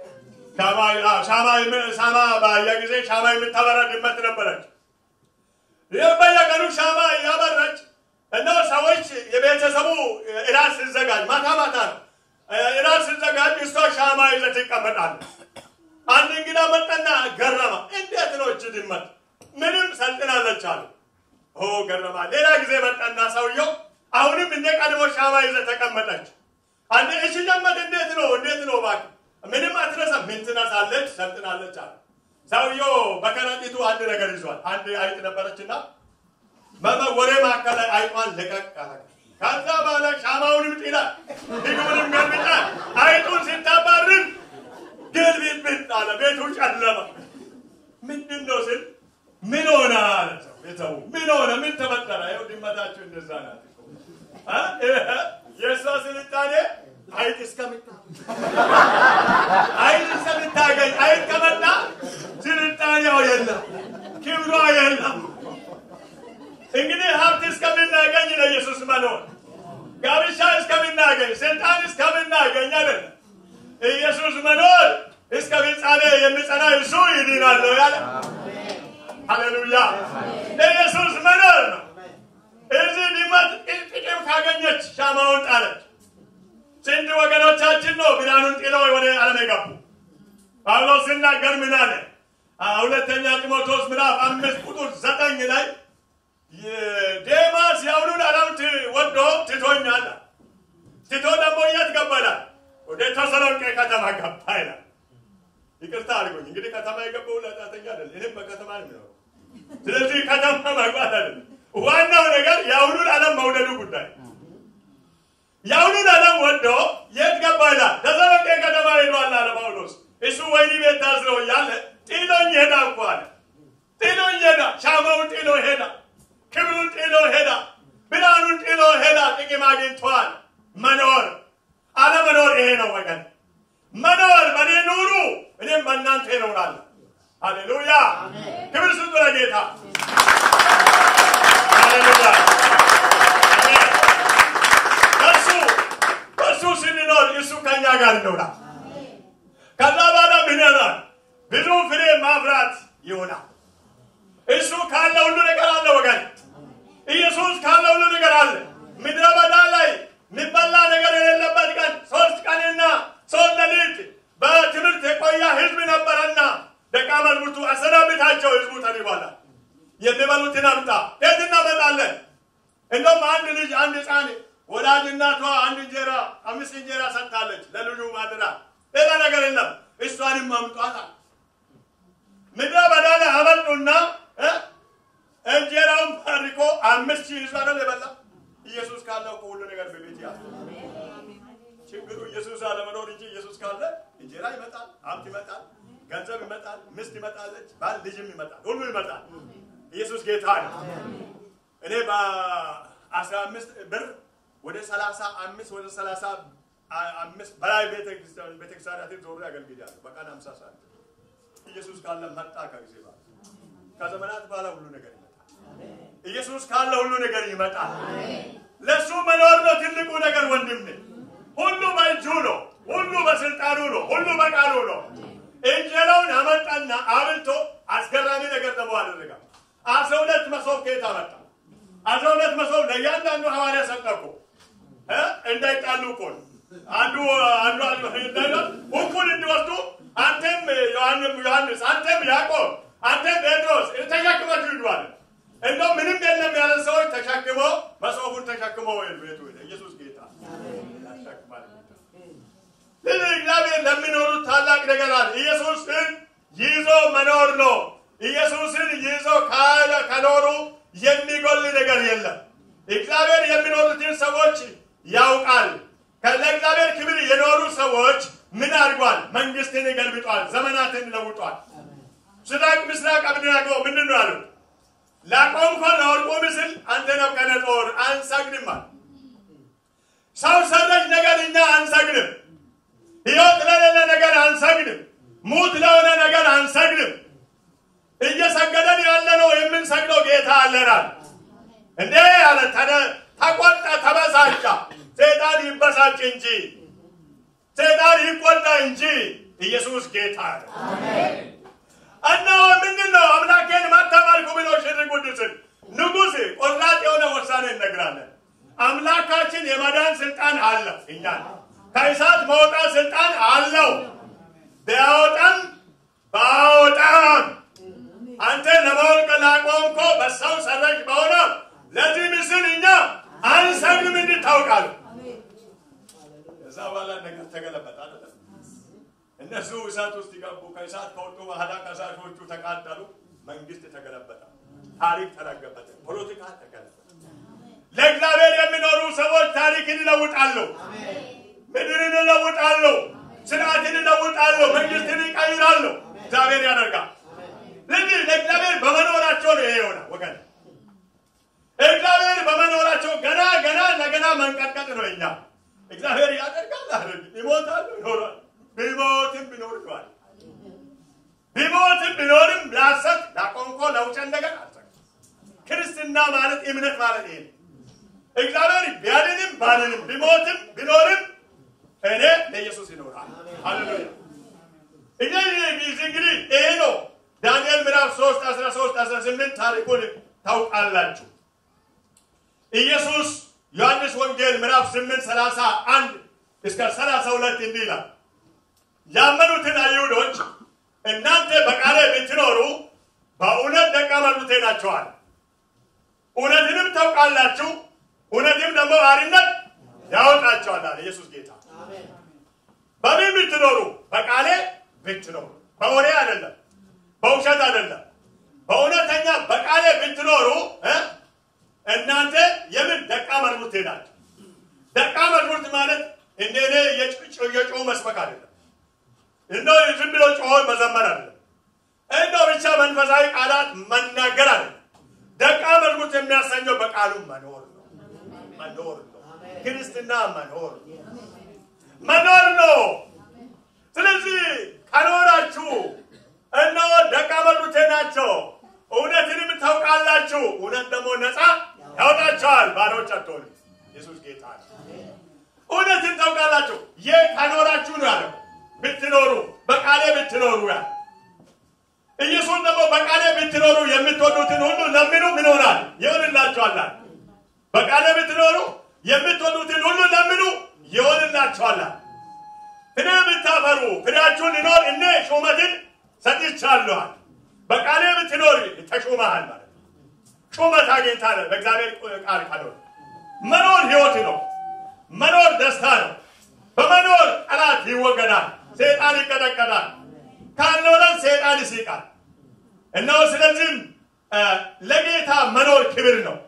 ሻማ ባየ ጊዜ ሻማ የምታበራ ድመት ነበረች። ይህ በየቀኑ ሻማ እያበራች እና ሰዎች የቤተሰቡ እራት ሲዘጋጅ ማታ ማታ ነው እራት ሲዘጋጅ እሷ ሻማ ይዘት ትቀመጣለች። አንድ እንግዳ መጣና ገረማ። እንዴት ነው እች ድመት ምንም ሰልጥናለች አሉ። ኦ ገረማ። ሌላ ጊዜ መጣና ሰውየው አሁንም እንደ ቀድሞ ሻማ ይዘ ተቀመጠች። አንድ እሺ ድመት እንዴት ነው እንዴት ነው እባክህ ምንም አትረሳም። ምን ትነሳለች? ሰልጥናለች አለ። ሰውየው በከረጢቱ አንድ ነገር ይዟል። አንድ አይጥ ነበረችና በወሬ መካከል ላይ አይጧን ልቀቅ አለ። ከዛ በኋላ ሻማውንም ጥላ ምግቡንም ገልብጣ አይጡን ስታባርር ግልብልብል አለ። ቤቱ ጨለመ። ምንድን ነው ስል ምን ሆነ አለ ሰው ቤተሰቡ ምን ሆነ ምን ተፈጠረ? ይኸው ድመታችሁ እንደዛ ናት እኮ እ? የእሷ ስልጣኔ አይጥ እስከምታ አይጥ እስከምታገኝ አይጥ ከመጣ ስልጣኔው የለም፣ ክብሯ የለም። እንግዲህ ሀብት እስከምናገኝ ለኢየሱስ መኖር ጋብቻ እስከምናገኝ ስልጣን እስከምናገኝ አይደለም ኢየሱስ መኖር እስከ ፍጻሜ የሚጸና እሱ ይድናለሁ ያለ ሃሌሉያ ለኢየሱስ መኖር ነው። እዚህ ድመት ጥቅም ካገኘች ሻማውን ጣለች። ስንት ወገኖቻችን ነው ብርሃኑን ጥለው ወደ ዓለም የገቡ? ጳውሎስ ሲናገር ምን አለ? ሁለተኛ ጢሞቴዎስ ምዕራፍ አምስት ቁጥር ዘጠኝ ላይ ዴማስ የአሁኑን ዓለም ወዶ ትቶኛል። ትቶ ደግሞ የት ገባ ይላል? ወደ ተሰሎንቄ ከተማ ገባ ይላል። ይቅርታ አድርጎኝ እንግዲህ ከተማ የገባው ለጣተኛ አይደል፣ እኔም በከተማ ነው የሚኖረው። ስለዚህ ከተማ መግባት አይደለም ዋናው ነገር የአሁኑን ዓለም መውደዱ ጉዳይ። የአሁኑን ዓለም ወዶ የት ገባ ይላል? ተሰሎንቄ ከተማ ሄዷል አለ ጳውሎስ። እሱ ወህኒ ቤት ታስሮ እያለ ጥሎኝ ሄዳ እኮ አለ። ጥሎኝ ሄዳ፣ ሻማውን ጥሎ ሄዳ፣ ክብሩን ጥሎ ሄዳ፣ ብርሃኑን ጥሎ ሄዳ። ጥቅም አግኝቷል። መኖር አለመኖር ይሄ ነው ወገን። መኖር በእኔ ኑሩ፣ እኔም በእናንተ እኖራለሁ። ሃሌሉያ! ክብር ስጡ ለጌታ። ሃሌሉያ! አሜን። በእሱ በእሱ ስንኖር እሱ ከኛ ጋር ይኖራል። ከዛ በኋላ ምን ይሆናል? ብዙ ፍሬ ማፍራት ይሆናል። እሱ ካለ ሁሉ ነገር አለ ወገን። ኢየሱስ ካለ ሁሉ ነገር አለ። ምድረ በዳ ላይ የሚበላ ነገር የሌለበት ቀን ሶስት ቀንና ሶስት ሌሊት በትምህርት የቆየ ህዝብ ነበረና ደቀ መዛሙርቱ አሰናብታቸው፣ ህዝቡ ተርቧል። የሚበሉትን አምጣ። ከየት እናመጣለን? እንደውም አንድ ልጅ አንድ ህፃን ወላጅ እናቷ አንድ እንጀራ አምስት እንጀራ ሰጥታለች ለልጁ ማድራ፣ ሌላ ነገር የለም። እሷንም አምጧታል። ምድረ በዳ ላይ አመጡና እ እንጀራውን ባርኮ አምስት ሺህ ህዝብ አይደል የበላ ኢየሱስ ካለ እኮ ሁሉ ነገር በቤት ያለ ችግሩ ኢየሱስ አለመኖር እንጂ ኢየሱስ ካለ እንጀራ ይመጣል፣ ሀብት ይመጣል፣ ገንዘብ ይመጣል፣ ሚስት ይመጣለች፣ ባል ልጅም ይመጣል፣ ሁሉ ይመጣል። ኢየሱስ ጌታ ነው። እኔ በአስራ አምስት ብር ወደ ሰላሳ አምስት ወደ ሰላሳ አምስት በላይ ቤተክርስቲያናትን ዞሬ አገልግያለሁ። በቀን ሀምሳ ሰዓት ኢየሱስ ካለ መጣ ከጊዜ በኋላ ከዘመናት በኋላ ሁሉ ነገር ይመጣል። ኢየሱስ ካለ ሁሉ ነገር ይመጣል። ለእሱ መኖር ነው ትልቁ ነገር ወንድሜ። ሁሉ በእጁ ነው። ሁሉ በስልጣኑ ነው። ሁሉ በቃሉ ነው። እንጀራውን አመጣና አብልቶ አስገራሚ ነገር ደግሞ አደረጋ። አስራ ሁለት መሶብ ከየት አመጣ? አስራ ሁለት መሶብ ለእያንዳንዱ ሐዋርያ ሰጠ እኮ እ እንዳይጣሉ እኮ ነው። አንዱ አንዱ እኩል እንዲወስዱ አንተም ዮሐንስ፣ አንተም ያዕቆብ፣ አንተም ጴጥሮስ ተሸክማችሁ ሂዷል። እንደው ምንም የለም ያለ ሰዎች ተሸክሞ መሶቡን ተሸክሞ ቤቱ ኢየሱስ ጌታ ያሸክማል። ስለዚህ እግዚአብሔር ለሚኖሩት ታላቅ ነገር አለ። ኢየሱስን ይዞ መኖር ነው። ኢየሱስን ይዞ ካለ ከኖሩ የሚጎል ነገር የለም። እግዚአብሔር የሚኖሩትን ሰዎች ያውቃል። ለእግዚአብሔር ክብር የኖሩ ሰዎች ምን አድርጓል? መንግስትን ገልብጧል። ዘመናትን ለውጧል። ምስራቅ ምስራቅ አብደናጎ ምንድን ነው ያሉት? ላቆምከው ለወርቁ ምስል አንተ ናቡከደነፆር አንሰግድም አለ። ሰው ሰራሽ ነገር እኛ አንሰግድም። ሕይወት ለሌለ ነገር አንሰግድም። ሙት ለሆነ ነገር አንሰግድም። እየሰገደን ያለ ነው የምንሰግደው ጌታ አለናል። እንዴ ያለ ተቆጣ፣ ተበሳጫ። ሰይጣን ይበሳጭ እንጂ ሰይጣን ይቆጣ እንጂ ኢየሱስ ጌታ ነው። እና ምንድን ነው አምላኬን ማታመልኩ ብሎ ሽር ቅዱስን ንጉሥ ቆራጥ የሆነ ውሳኔ እነግራለን። አምላካችን የመዳን ስልጣን አለው። እኛ ከእሳት መውጣት ስልጣን አለው። ቢያወጣም ባወጣም አንተ ለማወቅ ላቆምኮ በሰው ሰራሽ በሆነ ለዚህ ምስል እኛ አንሰግድም እንድል ታውቃለህ። ከዛ በኋላ ነገር ተገለበጠ አይደለም። እነሱ እሳት ውስጥ ይገቡ። ከእሳት ከወጡ በኋላ ከሳሾቹ ተቃጠሉ። መንግስት ተገለበጠ። ታሪክ ተረገበተ። ፖለቲካ ተገለበጠ። ለእግዚአብሔር የሚኖሩ ሰዎች ታሪክን ይለውጣሉ። ምድርን ይለውጣሉ። ስርዓትን እለውጣለሁ፣ መንግስትን እቀይራለሁ። እግዚአብሔር ያደርጋል። ስለዚህ ለእግዚአብሔር በመኖራቸው ነው ይሄ የሆነ ወገን እግዚአብሔር በመኖራቸው ገና ገና ለገና መንቀጥቀጥ ነው። እኛ እግዚአብሔር ያደርጋል አደርግ ይሞታሉ ይኖራል ቢሞትም ቢኖር ይዋል ቢሞትም ቢኖርም ላሰት ላቆንቆ ለውጨን ነገር አልሰ ክርስትና ማለት እምነት ማለት ይሄ ነው። እግዚአብሔር ቢያድንም ባድንም ቢሞትም ቢኖርም እኔ ለኢየሱስ ይኖራል። ሃሌሉያ እኛ ጊዜ እንግዲህ ይሄ ነው። ዳንኤል ምዕራፍ 3 13 18 ታሪኩን ታውቃላችሁ። ኢየሱስ ዮሐንስ ወንጌል ምዕራፍ 8 31 እስከ 32 እንዲህ ይላል ያመኑትን አይሁዶች እናንተ በቃሌ ብትኖሩ በእውነት ደቀ መዛሙርቴ ናችኋል፣ እውነትንም ታውቃላችሁ፣ እውነትም ደግሞ አርነት ያወጣችኋል አለ ኢየሱስ ጌታ። በምን ብትኖሩ? በቃሌ ብትኖሩ፣ በወሬ አይደለም፣ በውሸት አይደለም፣ በእውነተኛ በቃሌ ብትኖሩ እናንተ የምን ደቀ መዛሙርቴ ናችሁ። ደቀ መዛሙርት ማለት እንደ እኔ የጮሁ መስበክ አይደለም። እንደው ዝም ብሎ ጮሆ መዘመር አይደለም። እንደው ብቻ መንፈሳዊ ቃላት መናገር አይደለም። ደቀ መዛሙርት የሚያሰኘው በቃሉ መኖር ነው። መኖር ነው። ክርስትና መኖር መኖር ነው። ስለዚህ ከኖራችሁ እነሆ ደቀ መዛሙርቴ ናቸው፣ እውነትንም ታውቃላችሁ፣ እውነት ደግሞ ነፃ ያወጣቸዋል። ባሮች አትሆኑ። ኢየሱስ ጌታ ነው። እውነትን ታውቃላችሁ። ይህ ከኖራችሁ ነው ያለው ብትኖሩ በቃሌ ብትኖሩ ያ ኢየሱስ ደግሞ በቃሌ ብትኖሩ የምትወዱትን ሁሉ ለምኑ ምን ይሆናል ይሆንላችኋል። በቃሌ ብትኖሩ የምትወዱትን ሁሉ ለምኑ ይሆንላችኋል። ፍሬ ብታፈሩ ፍሬያችሁን ሊኖር እኔ ሹመትን ሰጥቻለኋል። በቃሌ ብትኖር ተሹመሃል ማለት ነው። ሹመት አግኝታለ በእግዚአብሔር ቃል ካልሆነ መኖር ህይወት ነው። መኖር ደስታ ነው። በመኖር ጠላት ይወገዳል። ሰይጣን ይቀጠቀጣል። ካልኖረን ሰይጣን ይስቃል። እነሆ ስለዚህም ለጌታ መኖር ክብር ነው።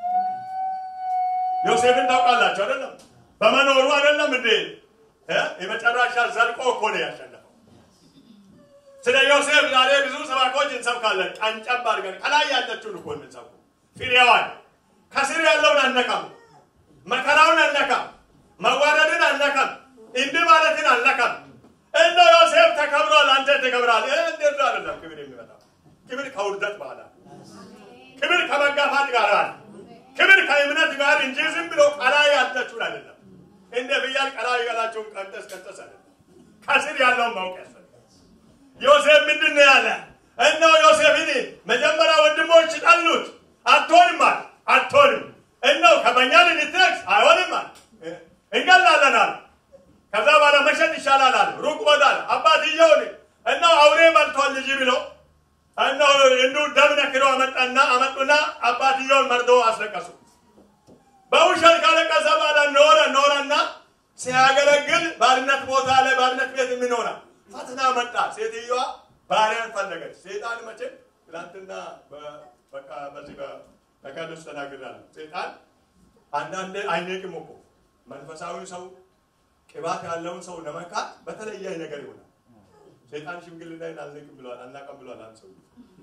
ዮሴፍን ታውቃላችሁ አይደለም? በመኖሩ አይደለም እንዴ የመጨረሻ ዘልቆ እኮ ነው ያሸነፈው። ስለ ዮሴፍ ዛሬ ብዙ ሰባኮች እንሰብካለን። ቀንጨብ አድርገን ከላይ ያለችውን እኮ የምንሰብኩ ፍሬዋን፣ ከስር ያለውን አነካም፣ መከራውን አነካም፣ መዋረድን አነካም፣ እንዲህ ማለትን አነካም። እንደ ዮሴፍ ተከብሯል፣ አንተ ተከብራል። እንዴት አይደለም ክብር የሚመጣው? ክብር ከውርደት በኋላ ክብር ከመጋፋት ጋር አለ። ክብር ከእምነት ጋር እንጂ ዝም ብሎ ቀላይ ያለችውን አይደለም። እንደ ፍያል ቀላይ ያላቸውን ቀንጠስ ቀንጠስ አይደለም። ከስር ያለውን ማወቅ ያስፈልጋል። ዮሴፍ ምንድን ነው ያለ? እነሆ ዮሴፍን መጀመሪያ ወንድሞች ጠሉት። አትሆንም አለ፣ አትሆንም። እነሆ ከበኛ ልትነግስ አይሆንም አለ፣ እንገላለን አለ። ከዛ በኋላ መሸጥ ይሻላል አለ። ሩቅ ወዳል አባትየውን እነሆ አውሬ በልቷል ልጅ ብሎ እነሆ እንዱ ደም ነክሮ አመጣና አመጡና አባትየውን መርዶ አስለቀሱ። በውሸት ካለቀሰ በኋላ ኖረ ኖረና ሲያገለግል ባርነት ቦታ ላይ ባርነት ቤት የሚኖራ ፈተና መጣ። ሴትዮዋ ባሪያን ፈለገች። ሴጣን መቼም ትናንትና በቃ በዚህ በቀደስ ተናግራለሁ። ሴጣን አንዳንዴ አይነቅም እኮ መንፈሳዊ ሰው ቅባት ያለውን ሰው ለመንካት በተለየ ነገር ይሆናል። ሴጣን ሽምግልናን አልነቅም ብሏል፣ አናቀም ብሏል። አንድ ሰው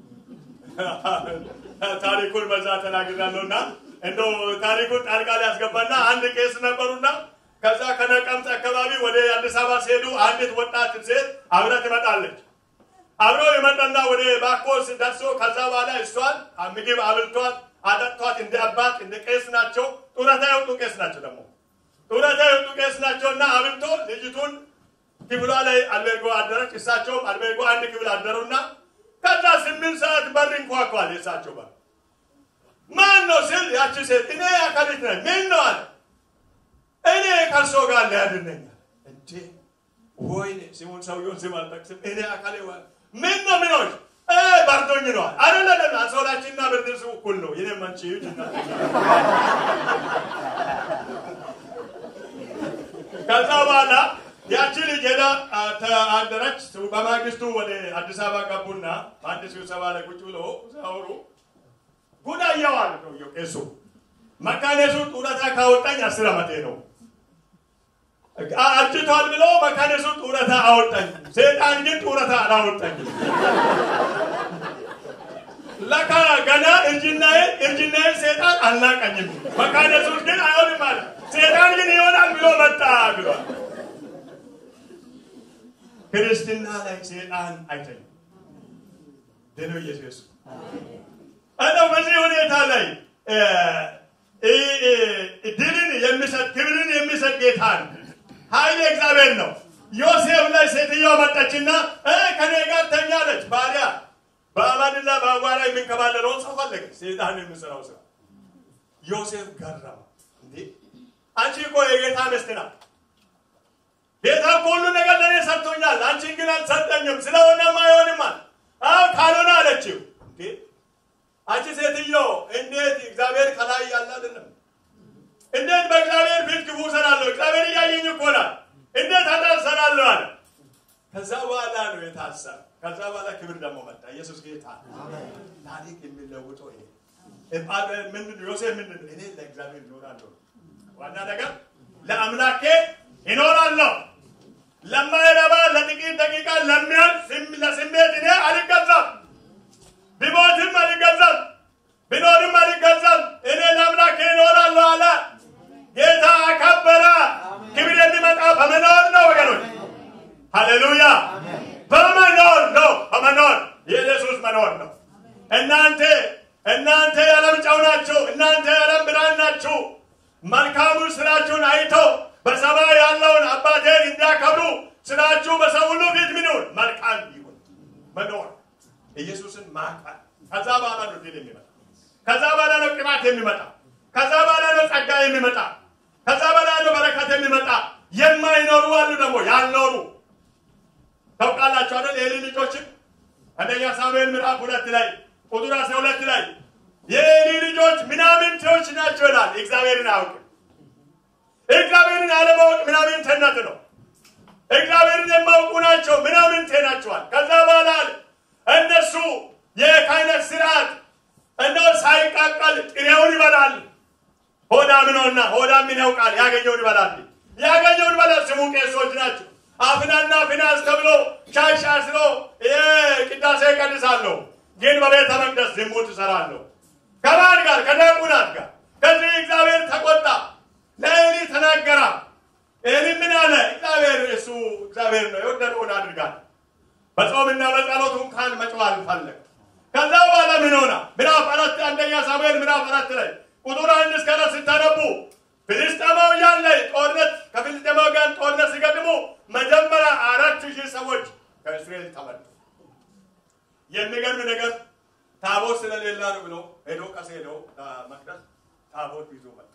ታሪኩን በዛ ተናግራለሁ እና እንደው ታሪኩን ጣልቃ ሊያስገባና አንድ ቄስ ነበሩና ከዛ ከነቀምት አካባቢ ወደ አዲስ አበባ ሲሄዱ አንዲት ወጣት ሴት አብረ ትመጣለች። አብረው የመጣና ወደ ባኮስ ደርሶ ከዛ በኋላ እሷን ምግብ አብልቷት አጠጥቷት እንደ አባት እንደ ቄስ ናቸው። ጡረታ የወጡ ቄስ ናቸው ደግሞ ጡረታ የወጡ ቄስ ናቸውና አብልቶ ልጅቱን ክፍሏ ላይ አልቤርጎ አደረች። እሳቸውም አልቤርጎ አንድ ክፍል አደሩና ከዛ ስምንት ሰዓት በር እንኳኳል። የእሳቸው በር ማን ነው ስል ያቺ ሴት እኔ አካሊት ነኝ። ምን ነው አለ። እኔ ከእርሶ ጋር ሊያድነኛል እንዴ? ወይኔ ስሙን ሰውየውን ስም አልጠቅስም። እኔ አካሌ ምን ነው ምኖች በርዶኝ ነዋል። አይደለም አንሶላችንና ብርድ ልብሱ እኩል ነው። የኔ መንቺ ከዛ በኋላ ያቺ ልጅ ሄዳ አደረች። በማግስቱ ወደ አዲስ አበባ ገቡና በአንድ ስብሰባ ላይ ቁጭ ብሎ ሲያወሩ ጉድ አየዋል ሰውየው ቄሱ። መካኔሱ ጡረታ ካወጣኝ አስር ዓመቴ ነው። አርጅቷል ብሎ መካነሱ ጡረታ አወጣኝ። ሰይጣን ግን ጡረታ አላወጣኝም። ለካ ገና እርጅናዬን እርጅናዬን ሰይጣን አልናቀኝም። መካነሱን ግን አይሆንም አለ። ሰይጣን ግን ይሆናል ብሎ መጣ ብሏል። ክርስትና ላይ ሰይጣን አይተኝም። ደነው ኢየሱስ እንደው በዚህ ሁኔታ ላይ ድልን የሚሰጥ ክብርን የሚሰጥ ጌታ ነው። ኃይል እግዚአብሔር ነው። ዮሴፍ ላይ ሴትዮዋ መጣችና ከኔ ጋር ተኛለች። ባሪያ በአማንና በአቧራ የሚንከባለለውን ሰው ፈለገ። ሴጣን የሚሰራው ስራ ዮሴፍ ገረመ። እንዴ አንቺ እኮ የጌታ ሚስት ናት። ጌታ እኮ ሁሉ ነገር ለእኔ ሰጥቶኛል፣ አንቺን ግን አልሰጠኝም። ስለሆነም አይሆንም አለ። አዎ ካልሆነ አለችው። እንዴ አንቺ ሴትዮ እንዴት እግዚአብሔር ከላይ ያለ አይደለም? እንዴት በእግዚአብሔር ፊት ክፉ እሰራለሁ? እግዚአብሔር እያየኝ እኮ ናት። እንዴት ኃጢአት እሰራለሁ አለ። ከዛ በኋላ ነው የታሰረ። ከዛ በኋላ ክብር ደግሞ መጣ። ኢየሱስ ጌታ ታሪክ የሚለውጠው ይሄ ምንድን ነው? ዮሴፍ ምንድን ነው? እኔ ለእግዚአብሔር እኖራለሁ። ዋና ነገር ለአምላኬ ይኖራለሁ። ለማይረባ ለጥቂት ደቂቃ ለሚያልፍ ለስሜት እኔ አልገዛም። ቢሞትም አልገዛም፣ ቢኖርም አልገዛም። እኔ ለአምላኬ እኖራለሁ አለ። ጌታ አከበረ። ክብር የሚመጣ በመኖር ነው ወገኖች። ሃሌሉያ! በመኖር ነው። በመኖር የኢየሱስ መኖር ነው። እናንተ እናንተ የዓለም ጨው ናችሁ። እናንተ የዓለም ብርሃን ናችሁ። መልካሙ ስራችሁን አይቶ በሰማይ ያለውን አባቴን እንዲያከብሩ ስራችሁ በሰው ሁሉ ፊት ምን ይሁን? መልካም ይሁን። መኖር ኢየሱስን ማቃል። ከዛ በኋላ ነው ድል የሚመጣ። ከዛ በኋላ ነው ቅባት የሚመጣ። ከዛ በኋላ ነው ጸጋ የሚመጣ። ከዛ በኋላ ነው በረከት የሚመጣ። የማይኖሩ አሉ ደግሞ ያልኖሩ ታውቃላችሁ አይደል? የኤሊ ልጆችን አንደኛ ሳሙኤል ምዕራፍ ሁለት ላይ ቁጥር አስራ ሁለት ላይ የኤሊ ልጆች ምናምንቴዎች ናቸው ይላል። እግዚአብሔርን አያውቅም። እግዚአብሔርን አለማወቅ ምናምንቴነት ነው። እግዚአብሔርን የማውቁ ናቸው ምናምንቴ ናቸዋል። ከዛ በኋላ እነሱ የካህነት ስርዓት እንደው ሳይቃቀል ጥሬውን ይበላል። ሆዳም ነውና ሆዳም ምን ያውቃል? ያገኘውን ይበላል። ያገኘውን ይበላል። ስሙ ቄሶች ናቸው። አፍናና ፊናስ ተብሎ ሻሽ አስሮ ቅዳሴ ይቀድሳለሁ፣ ግን በቤተ መቅደስ ዝሙት እሰራለሁ። ከማን ጋር? ከዲያቆናት ጋር። ከዚህ እግዚአብሔር ተቆጣ፣ ለኤሊ ተናገራ። ኤሊ ምን አለ? እግዚአብሔር እሱ እግዚአብሔር ነው፣ የወደደውን አድርጋል። በጾምና በጸሎቱ እንኳን መጮህ አልፈለግ። ከዛ በኋላ ምን ሆና ምዕራፍ አራት አንደኛ ሳሙኤል ምዕራፍ አራት ላይ ቁጥር አንድ እስከ አራት ስታነቡ ፍልስጤማውያን ላይ ጦርነት ከፍልስጤማውያን ጦርነት ሲገጥሙ መጀመሪያ አራት ሺህ ሰዎች ከእስራኤል ተመቱ። የሚገርም ነገር ታቦት ስለሌላ ነው ብሎ ሄዶ ቀስ ሄዶ መቅደስ ታቦት ይዞ መጣ።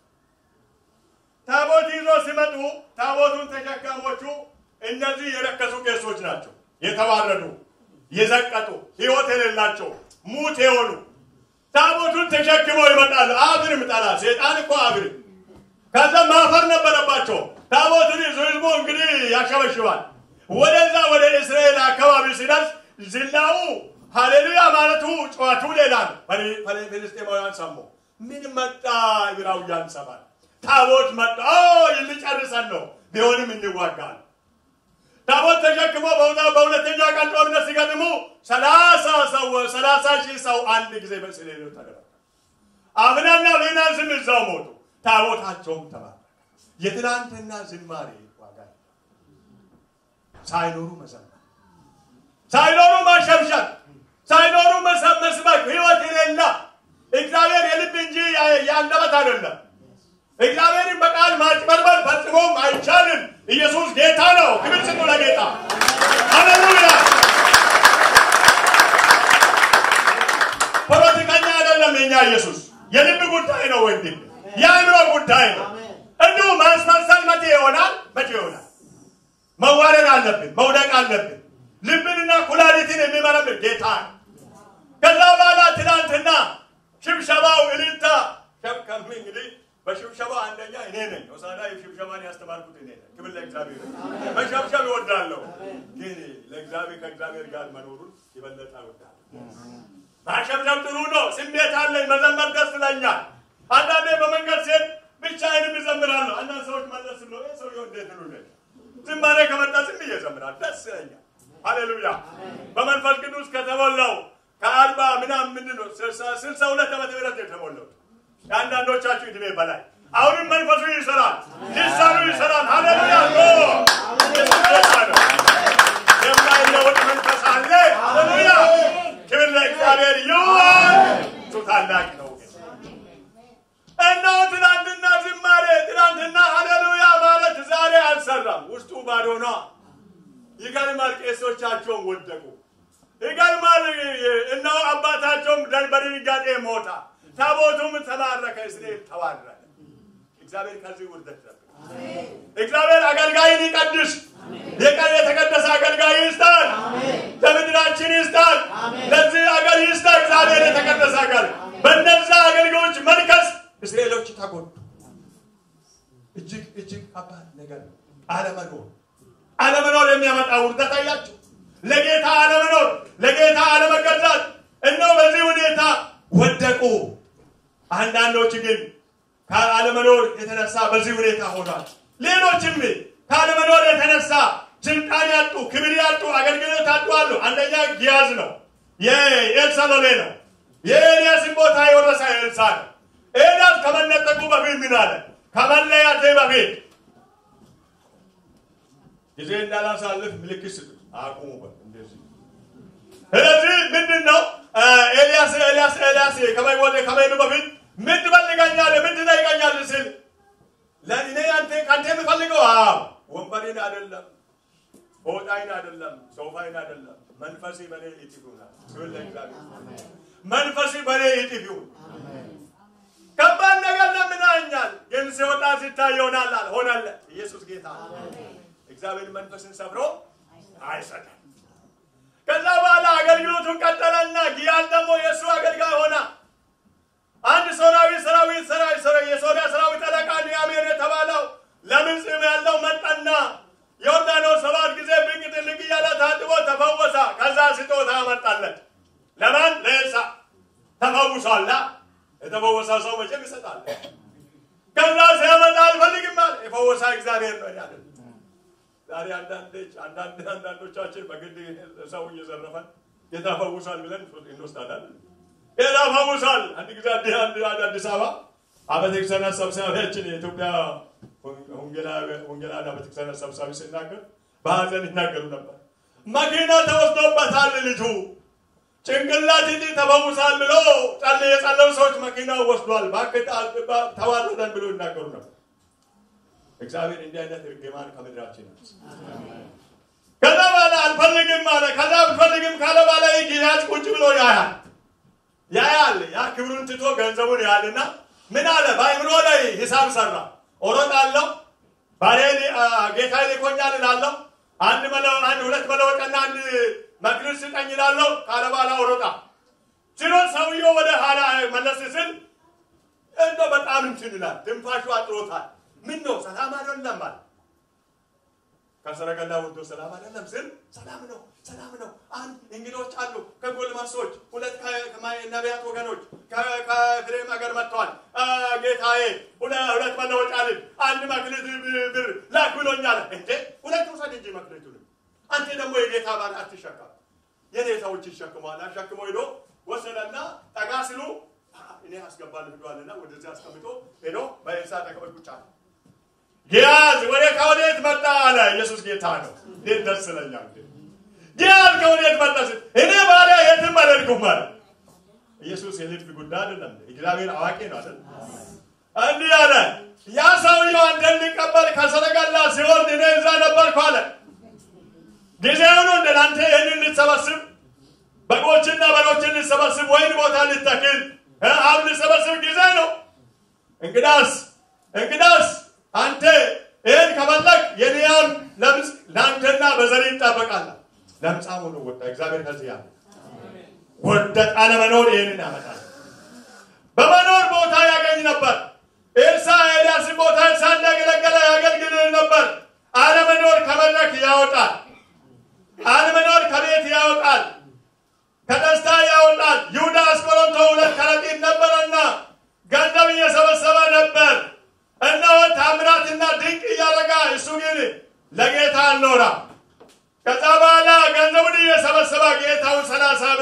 ታቦት ይዞ ሲመጡ ታቦቱን ተሸካሞቹ እነዚህ የረከሱ ቄሶች ናቸው። የተዋረዱ የዘቀጡ ህይወት የሌላቸው ሙት የሆኑ ታቦቱን ተሸክመው ይመጣሉ። አብርም ጠላ ሴጣን እኮ አብርም ከዛ ማፈር ነበረባቸው። ታቦቱን ይዞ ህዝቡ እንግዲህ ያሸበሽባል። ወደዛ ወደ እስራኤል አካባቢ ሲደርስ ዝናው ሃሌሉያ ማለቱ ጨዋቱ ሌላ ነው። ፍልስጤማውያን ሰሙ። ምን መጣ? ዕብራውያን ሰማል። ታቦት መጣ። ልጨርሰን ነው፣ ቢሆንም እንዋጋል። ታቦት ተሸክሞ በሁለተኛ ቀን ጦርነት ሲገጥሙ ሰላሳ ሰው ሰላሳ ሺህ ሰው አንድ ጊዜ በእስራኤል ተደረገ። አብናና ፊናንስም እዛው ሞቱ። ታቦታቸውም ተባረከ። የትናንትና ዝማሬ ዋጋ ሳይኖሩ መዘመር፣ ሳይኖሩ ማሸብሸብ፣ ሳይኖሩ መስበክ ህይወት የሌላ እግዚአብሔር የልብ እንጂ የአንደበት አይደለም። እግዚአብሔርን በቃል ማጭበርበር ፈጽሞም አይቻልም። ኢየሱስ ጌታ ነው። ክብር ስጡ ለጌታ። ሃሌሉያ። ፖለቲከኛ አይደለም የኛ ኢየሱስ። የልብ ጉዳይ ነው ወንድም፣ የአእምሮ ጉዳይ ነው። እንዲሁ ማስመሰል መቼ ይሆናል? መቼ ይሆናል? መዋረድ አለብን፣ መውደቅ አለብን። ልብንና ኩላሊትን የሚመረምር ጌታ ነው። ከዛ በኋላ ትናንትና ሽብሸባው እልልታ ሸብከም እንግዲህ በሽብሸባ አንደኛ እኔ ነኝ። ሆሳዕና ሽብሸባን ያስተማርኩት እኔ ነኝ። ክብር ለእግዚአብሔር። መሸብሸብ እወዳለሁ፣ ግን ለእግዚአብሔር ከእግዚአብሔር ጋር መኖሩን የበለጠ እወዳለሁ። ማሸብሸብ ጥሩ ነው። ስሜት አለኝ፣ መዘመር ደስ ይለኛል። አንዳንዴ በመንገድ ሴት ብቻዬንም እዘምራለሁ። አንዳንድ ሰዎች መለስ ብሎ "ይህ ሰውዬው እንዴት ነው ይለኛል። ዝማሬ ከመጣ ዝም ብዬ እዘምራለሁ። ደስ ይለኛል። ሃሌሉያ። በመንፈስ ቅዱስ ከተሞላው ከአርባ ምናምን ምንድን ነው ስልሳ- ስልሳ ሁለት ዓመተ ምህረት የተሞላው የአንዳንዶቻችሁ ዕድሜ በላይ አሁንም መንፈሱ ይሰራል፣ ሊሳኑ ይሰራል። ሃሌሉያ ሎ ኢየሱስ ጌታ ነው። የማይለወጥ መንፈስ አለ። ሃሌሉያ ክብር ለእግዚአብሔር ይሁን። እሱ ታላቅ ነው። እነሆ ትናንትና ዝማሬ ትናንትና ሃሌሉያ ማለት ዛሬ አልሰራም። ውስጡ ባዶ ነው። ይገርማል። ቄሶቻቸውን ወደቁ። ይገርማል። እነሆ አባታቸውም በድንጋጤ ሞታ፣ ታቦቱም ተማረከ፣ እስራኤል ተዋረደ። እግዚአብሔር ከዚህ ውርደት ጠብቅ። እግዚአብሔር አገልጋይን ይቀድስ። የቀን የተቀደሰ አገልጋይ ይስጣል። ለምድራችን ይስጣል። ለዚህ አገር ይስጣ። እግዚአብሔር የተቀደሰ አገር በእነዛ አገልጋዮች መልከስ እስራኤሎች ተጎዱ። እጅግ እጅግ ከባድ ነገር ነው። አለመኖር አለመኖር የሚያመጣ ውርደት አያቸው። ለጌታ አለመኖር፣ ለጌታ አለመገዛት እነሆ በዚህ ሁኔታ ወደቁ። አንዳንዶች ግን ከአለመኖር የተነሳ በዚህ ሁኔታ ሆኗል። ሌሎችም ከአለመኖር የተነሳ ስልጣን ያጡ፣ ክብር ያጡ፣ አገልግሎት ያጡ አሉ። አንደኛ ጊያዝ ነው፣ የኤልሳ ሎሌ ነው። የኤልያስን ቦታ የወረሰ ኤልሳ ነው። ኤልያስ ከመነጠቁ በፊት ምን አለ? ከመለያቴ በፊት ጊዜ እንዳላሳልፍ ምልክት ስጡ፣ አቁሙበት። እንደዚህ ስለዚህ ምንድን ነው ኤልያስ ኤልያስ ኤልያስ ከመወደ ከመሄዱ በፊት ምን ትፈልጋኛለህ? ምን ትጠይቀኛለህ? ሲል ለእኔ አንተ ከአንተ የምፈልገው አዎ ወንበሬን አይደለም፣ ሆጣይን አይደለም፣ ሶፋይን አይደለም፣ መንፈሴ በኔ እጥፍ ይሆናል። ክብር ለእግዚአብሔር። መንፈሴ በኔ እጥፍ ይሁን። ከባድ ነገር ለምናኛል፣ ግን ሲወጣ ሲታይ ይሆናል አለ። ሆነለት። ኢየሱስ ጌታ ነው። እግዚአብሔር መንፈስን ሰብሮ አይሰጥም። ከዛ በኋላ አገልግሎቱን ቀጠለና ጊያዝ ደግሞ የእሱ አገልጋይ ሆና አንድ ሶራዊ ሰራዊት ሰራዊት ሰራ የሶሪያ ሰራዊት አለቃ ኒያሜር የተባለው ለምጽም ያለው መጣና ዮርዳኖስ ሰባት ጊዜ ብቅ ጥልቅ እያለ ታጥቦ ተፈወሰ። ከዛ ስጦታ አመጣለት። ለማን? ለኤልሳ ተፈውሷላ። የተፈወሰ ሰው መቼም ይሰጣል። ከዛ ሲያመጣ አልፈልግም አለ። የፈወሳ እግዚአብሔር ነው ያለ። ዛሬ አንዳንዶች አንዳንድ አንዳንዶቻችን በግድ ሰው እየዘረፈን ጌታ ፈውሷል ብለን እንወስዳለን። ጌታ ፈውሷል። አንድ ጊዜ አዲ- አንድ- አንድ አዲስ አበባ አብያተ ክርስቲያናት ሰብሳቢያችን የኢትዮጵያ ወንጌላውያን አብያተ ክርስቲያናት ሰብሳቢ ሲናገር በሀዘን ይናገሩ ነበር። መኪና ተወስዶበታል ልጁ ጭንቅላት እንጂ ተፈውሳል ብሎ ጸል የጸለው ሰዎች መኪናው ወስዷል። እባክህ ተዋረደን ብሎ ይናገሩ ነበር። እግዚአብሔር እንዲህ አይነት እርግማን ከምድራችን ያንሳ። ከዛ በኋላ አልፈልግም አለ። ከዛ አልፈልግም ካለ በኋላ ይህ ጊያዝ ቁጭ ብሎ ያያል ያያል። ያ ክብሩን ትቶ ገንዘቡን ያያልና ምን አለ? በአእምሮ ላይ ሂሳብ ሰራ። እሮጣለሁ፣ ባሪያዬ ጌታ ልኮኛል እላለሁ። አንድ መለው አንድ ሁለት መለወጫና አንድ መክሊት ስጠኝ እላለሁ። ካለ በኋላ እሮጣ ሲሮጥ ሰውየው ወደ ኋላ መለስ ስል እንደ በጣም እንትን ይላል። ትንፋሹ አጥሮታል። ምን ነው ሰላም አይደለም አለ። ከሰረገላ ወርዶ ሰላም አይደለም ስል ሰላም ነው ሰላም ነው። አንድ እንግዶች አሉ ከጎልማሶች፣ ሁለት ከነቢያት ወገኖች ከፍሬም ሀገር መጥተዋል። ጌታዬ ሁለት መለወጫ ልብ አንድ መክሊት ብር ላክ ብሎኛል። እንዴ ሁለት ውሰድ እንጂ መክሊቱንም አንተ ደግሞ የጌታ ባል አትሸከም። የኔ ሰዎች ይሸክመዋል። አሸክሞ ሄዶ ወሰደና ጠጋ ሲሉ እኔ አስገባለሁ ብሏልና ወደዚህ አስቀምጦ ሄዶ በኤልሳ ተቀበል ቁጭ አለ። ጊያዝ ወደ ከወዴት መጣ አለ። ኢየሱስ ጌታ ነው። እንዴት ደስ ይለኛል። ጊያዝ ከወዴት መጣ ሲል እኔ ባሪያ የትም አልሄድኩም አለ። ኢየሱስ የልብ ጉዳይ አይደለም። እግዚአብሔር አዋቂ ነው አይደል? እንዲህ አለ። ያ ሰውየው አንተን ሊቀበል ከሰረገላ ሲወርድ እኔ እዛ ነበርኩ አለ። ጊዜው ነው እንደ አንተ ይህንን ልትሰበስብ በጎችና በሮችን ልትሰበስብ ወይን ቦታ ልትተክል ሀብ ልትሰበስብ ጊዜ ነው። እንግዳስ እንግዳስ አንተ ይህን ከፈለግ የንያም ለምጽ ለአንተና በዘር ይጣበቃል። ለምጻም ሆኖ ወጣ። እግዚአብሔር ከዚህ ያለ ወደቅ። አለመኖር ይህንን ያመጣል። በመኖር ቦታ ያገኝ ነበር። ኤልሳ ኤልያስን ቦታ ኤልሳ እንዳገለገለ ያገልግል ነበር። አለመኖር ከመድረክ ያወጣል። አለመኖር ከቤት ያወጣል። ከደስታ ያወጣል። ይሁዳ አስቆሮንቶ ሁለት ከረጢት ነበረና ገንዘብ እየሰበሰበ ነበር።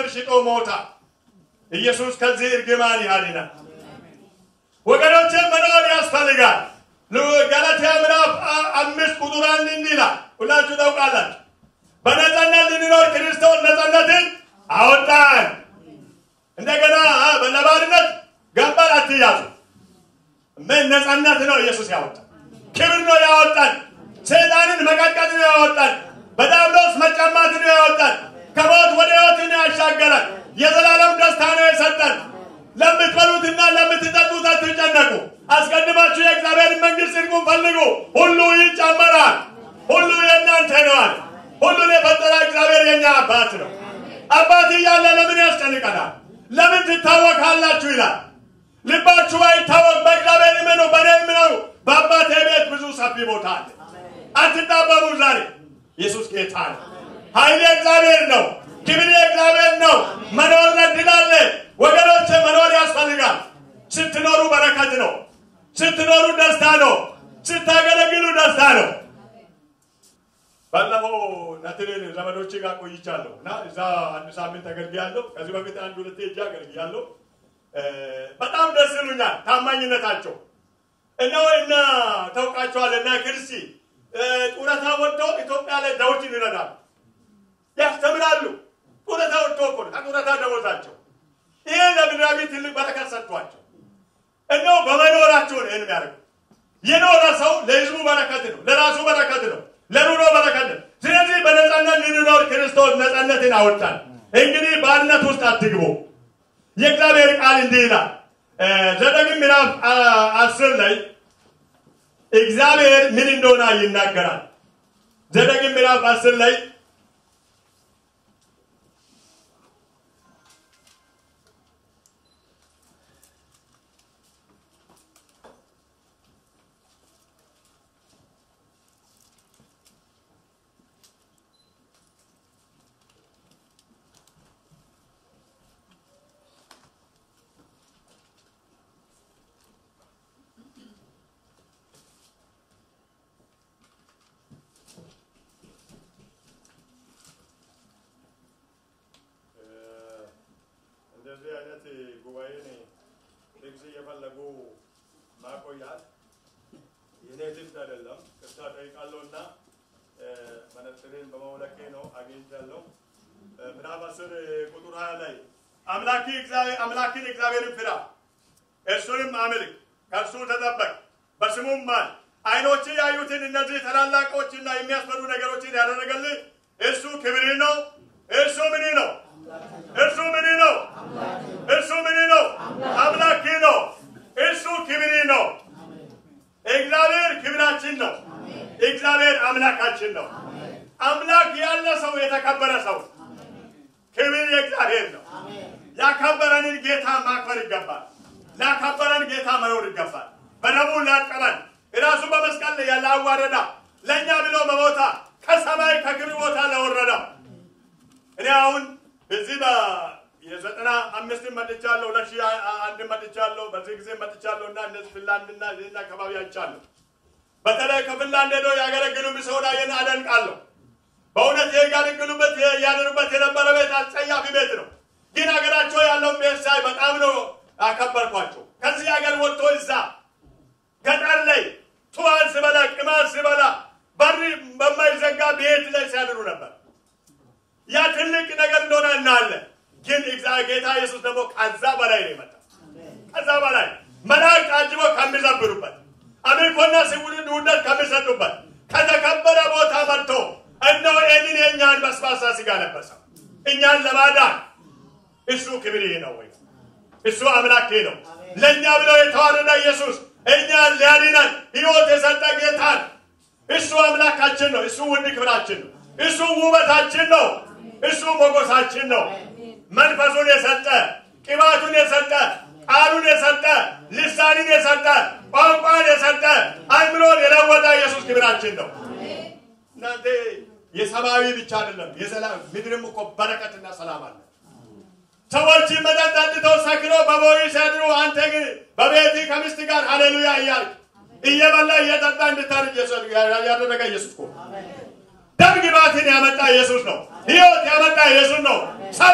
ሽጦ ሞታ። ኢየሱስ ከዚህ እርግማን ያድናል። ወገኖቼ መኖር ያስፈልጋል። ገላትያ ምዕራፍ አምስት ቁጥር አንድ እንዲህ ይላል፣ ሁላችሁ ታውቃላችሁ። በነጻነት ልንኖር ክርስቶስ ነጻነትን አወጣን። እንደገና ለባርነት ገባን አትያዙ። ምን ነጻነት ነው ኢየሱስ ያወጣን? ክብር ነው ያወጣን። ሰይጣንን መቀጥቀጥ ነው ያወጣን። በዲያብሎስ መቀማት ነው ያወጣን። ከሞት ወደ ሕይወት ነው ያሻገረን። የዘላለም ደስታ ነው የሰጠን። ለምትበሉትና ለምትጠጡት አትጨነቁ። አስቀድማችሁ የእግዚአብሔርን መንግሥት ጽድቁን ፈልጉ፣ ሁሉ ይጨመራል። ሁሉ የእናንተ ነዋል። ሁሉን የፈጠረ እግዚአብሔር የኛ አባት ነው። አባት እያለ ለምን ያስጨንቀናል? ለምን ትታወካላችሁ ይላል። ልባችሁ አይታወቅ፣ በእግዚአብሔር እመኑ፣ በእኔ እመኑ። በአባቴ ቤት ብዙ ሰፊ ቦታ አለ። አትጣበቡ። ዛሬ ኢየሱስ ጌታ ነው። ኃይል እግዚአብሔር ነው። ክብር እግዚአብሔር ነው። መኖር ዕድል አለ። ወገኖች መኖር ያስፈልጋል። ስትኖሩ በረከት ነው። ስትኖሩ ደስታ ነው። ስታገለግሉ ደስታ ነው። ባለፈው ነትሬን ዘመዶቼ ጋር ቆይቻለሁ እና እዛ አንድ ሳምንት አገልግያለሁ። ከዚህ በፊት አንድ ሁለቴ እጅ አገልግያለሁ። በጣም ደስ ይሉኛል ታማኝነታቸው። እነሆ እና ታውቃቸዋል እና ክርስቲ ጡረታ ወጥተው ኢትዮጵያ ላይ ዳዊትን ይረዳሉ፣ ያስተምራሉ። ጡረታ ወጥቶ እኮ ነው ከጡረታ ደሞዛቸው። ይሄ ለምድራዊ ትልቅ በረከት ሰጥቷቸው እነሆ በመኖራቸው ነው ይህን የሚያደርጉ። የኖረ ሰው ለህዝቡ በረከት ነው፣ ለራሱ በረከት ነው፣ ለኑሮ በረከት ነው። ስለዚህ በነፃነት ልንኖር ክርስቶስ ነፃነትን አወጣን። እንግዲህ ባርነት ውስጥ አትግቡ። የእግዚአብሔር ቃል እንዲህ ይላል ዘዳግም ምዕራፍ አስር ላይ እግዚአብሔር ምን እንደሆነ ይናገራል። ዘዳግም ምዕራፍ አስር ላይ እንደዚህ አይነት ጉባኤን ልብስ እየፈለጉ ማቆያት የኔ ልብስ አይደለም። ቅርታ ጠይቃለሁ እና መነጽሬን በመውለቄ ነው አግኝቻለሁ። ምዕራፍ አስር ቁጥር ሀያ ላይ አምላኪ አምላክን እግዚአብሔርን ፍራ፣ እርሱንም አምልክ፣ ከእርሱ ተጠበቅ፣ በስሙም ማል። አይኖች ያዩትን እነዚህ ታላላቆችና የሚያስፈሩ ነገሮችን ያደረገልህ እርሱ ክብር ነው። እርሱ ምን ነው? እርሱ ምን ነው? እርሱ ምን ነው? አምላክ ነው። እርሱ ክብር ነው። እግዚአብሔር ክብራችን ነው። እግዚአብሔር አምላካችን ነው። አምላክ ያለ ሰው የተከበረ ሰው፣ ክብር የእግዚአብሔር ነው። ያከበረንን ጌታ ማክበር ይገባል። ላከበረን ጌታ መኖር ይገባል። በደሙ ላጠበን ራሱ በመስቀል ላይ ያላዋረዳ ለእኛ ብሎ መሞታ ከሰማይ ከክብር ቦታ ለወረዳ እኔ አሁን እዚህ የዘጠና አምስትን መጥቻለሁ፣ ሁለት ሺህ አንድ መጥቻለሁ፣ በዚህ ጊዜ መጥቻለሁ እና እነዚህ ፊንላንድና ይህን አካባቢ አይቻለሁ። በተለይ ከፊንላንድ ሄዶ ያገለግሉ ሰውዳየን አደንቃለሁ። በእውነት ያገለግሉበት ያደሩበት የነበረ ቤት አስጸያፊ ቤት ነው። ግን ሀገራቸው ያለውን ቤት ሳይ በጣም ነው አከበርኳቸው። ከዚህ ሀገር ወጥቶ እዛ ገጠር ላይ ቱዋን ስበላ ቅማል ስበላ በር በማይዘጋ ቤት ላይ ሲያድሩ ነበር። ያ ትልቅ ነገር እንደሆነ እናያለን። ግን ጌታ ኢየሱስ ደግሞ ከዛ በላይ ነው የመጣው። ከዛ በላይ መላእክት አጅቦ ከሚዘብሩበት አምልኮና ስውርን ውደት ከሚሰጡበት ከተከበረ ቦታ መጥቶ እነሆ ይህንን የእኛን በስባሳ ስጋ ለበሰው እኛን ለማዳን እሱ ክብር ነው ወይ? እሱ አምላኬ ነው። ለእኛ ብሎ የተዋረደ ኢየሱስ እኛን ሊያድነን ሕይወት የሰጠ ጌታን እሱ አምላካችን ነው። እሱ ውድ ክብራችን ነው። እሱ ውበታችን ነው። እሱ ሞገሳችን ነው። መንፈሱን የሰጠ ቅባቱን የሰጠ ቃሉን የሰጠ ልሳንን የሰጠ ቋንቋን የሰጠ አእምሮን የለወጠ ኢየሱስ ክብራችን ነው። እናንተ የሰማያዊ ብቻ አይደለም፣ የሰላም ምድርም እኮ በረከትና ሰላም አለ። ሰዎች መጠጥ ጠጥተው ሰክረው በቦይ ሲያድሩ፣ አንተ ግን በቤት ከሚስት ጋር ሃሌሉያ እያልክ እየበላ እየጠጣ እንድታርግ ያደረገ ኢየሱስ እኮ ደም ግባትን ያመጣ ኢየሱስ ነው። ሕይወት ያመጣ ኢየሱስ ነው። ሰው ያደረገ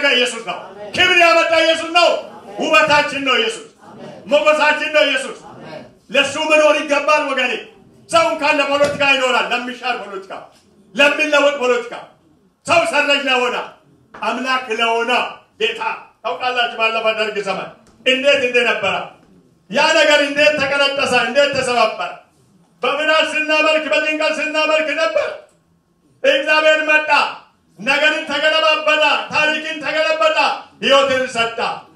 ያደረገ ኢየሱስ ነው። ክብር ያመጣ ኢየሱስ ነው። ውበታችን ነው ኢየሱስ። ሞገሳችን ነው ኢየሱስ። ለሱ መኖር ይገባል ወገኔ። ሰው እንኳን ለፖለቲካ ይኖራል፣ ለሚሻር ፖለቲካ፣ ለሚለወጥ ፖለቲካ ሰው ሰረጅ ለሆነ አምላክ ለሆነ ጌታ ታውቃላችሁ፣ ባለፈ ደርግ ዘመን እንዴት እንደነበረ ያ ነገር እንዴት ተቀለጠሰ፣ እንዴት ተሰባበረ። በምናት ስናመልክ፣ በጭንቀት ስናመልክ ነበር። እግዚአብሔር መጣ፣ ነገርን ተገለባበጠ፣ ታሪክን ተገለበጠ፣ ህይወትን ሰጣ።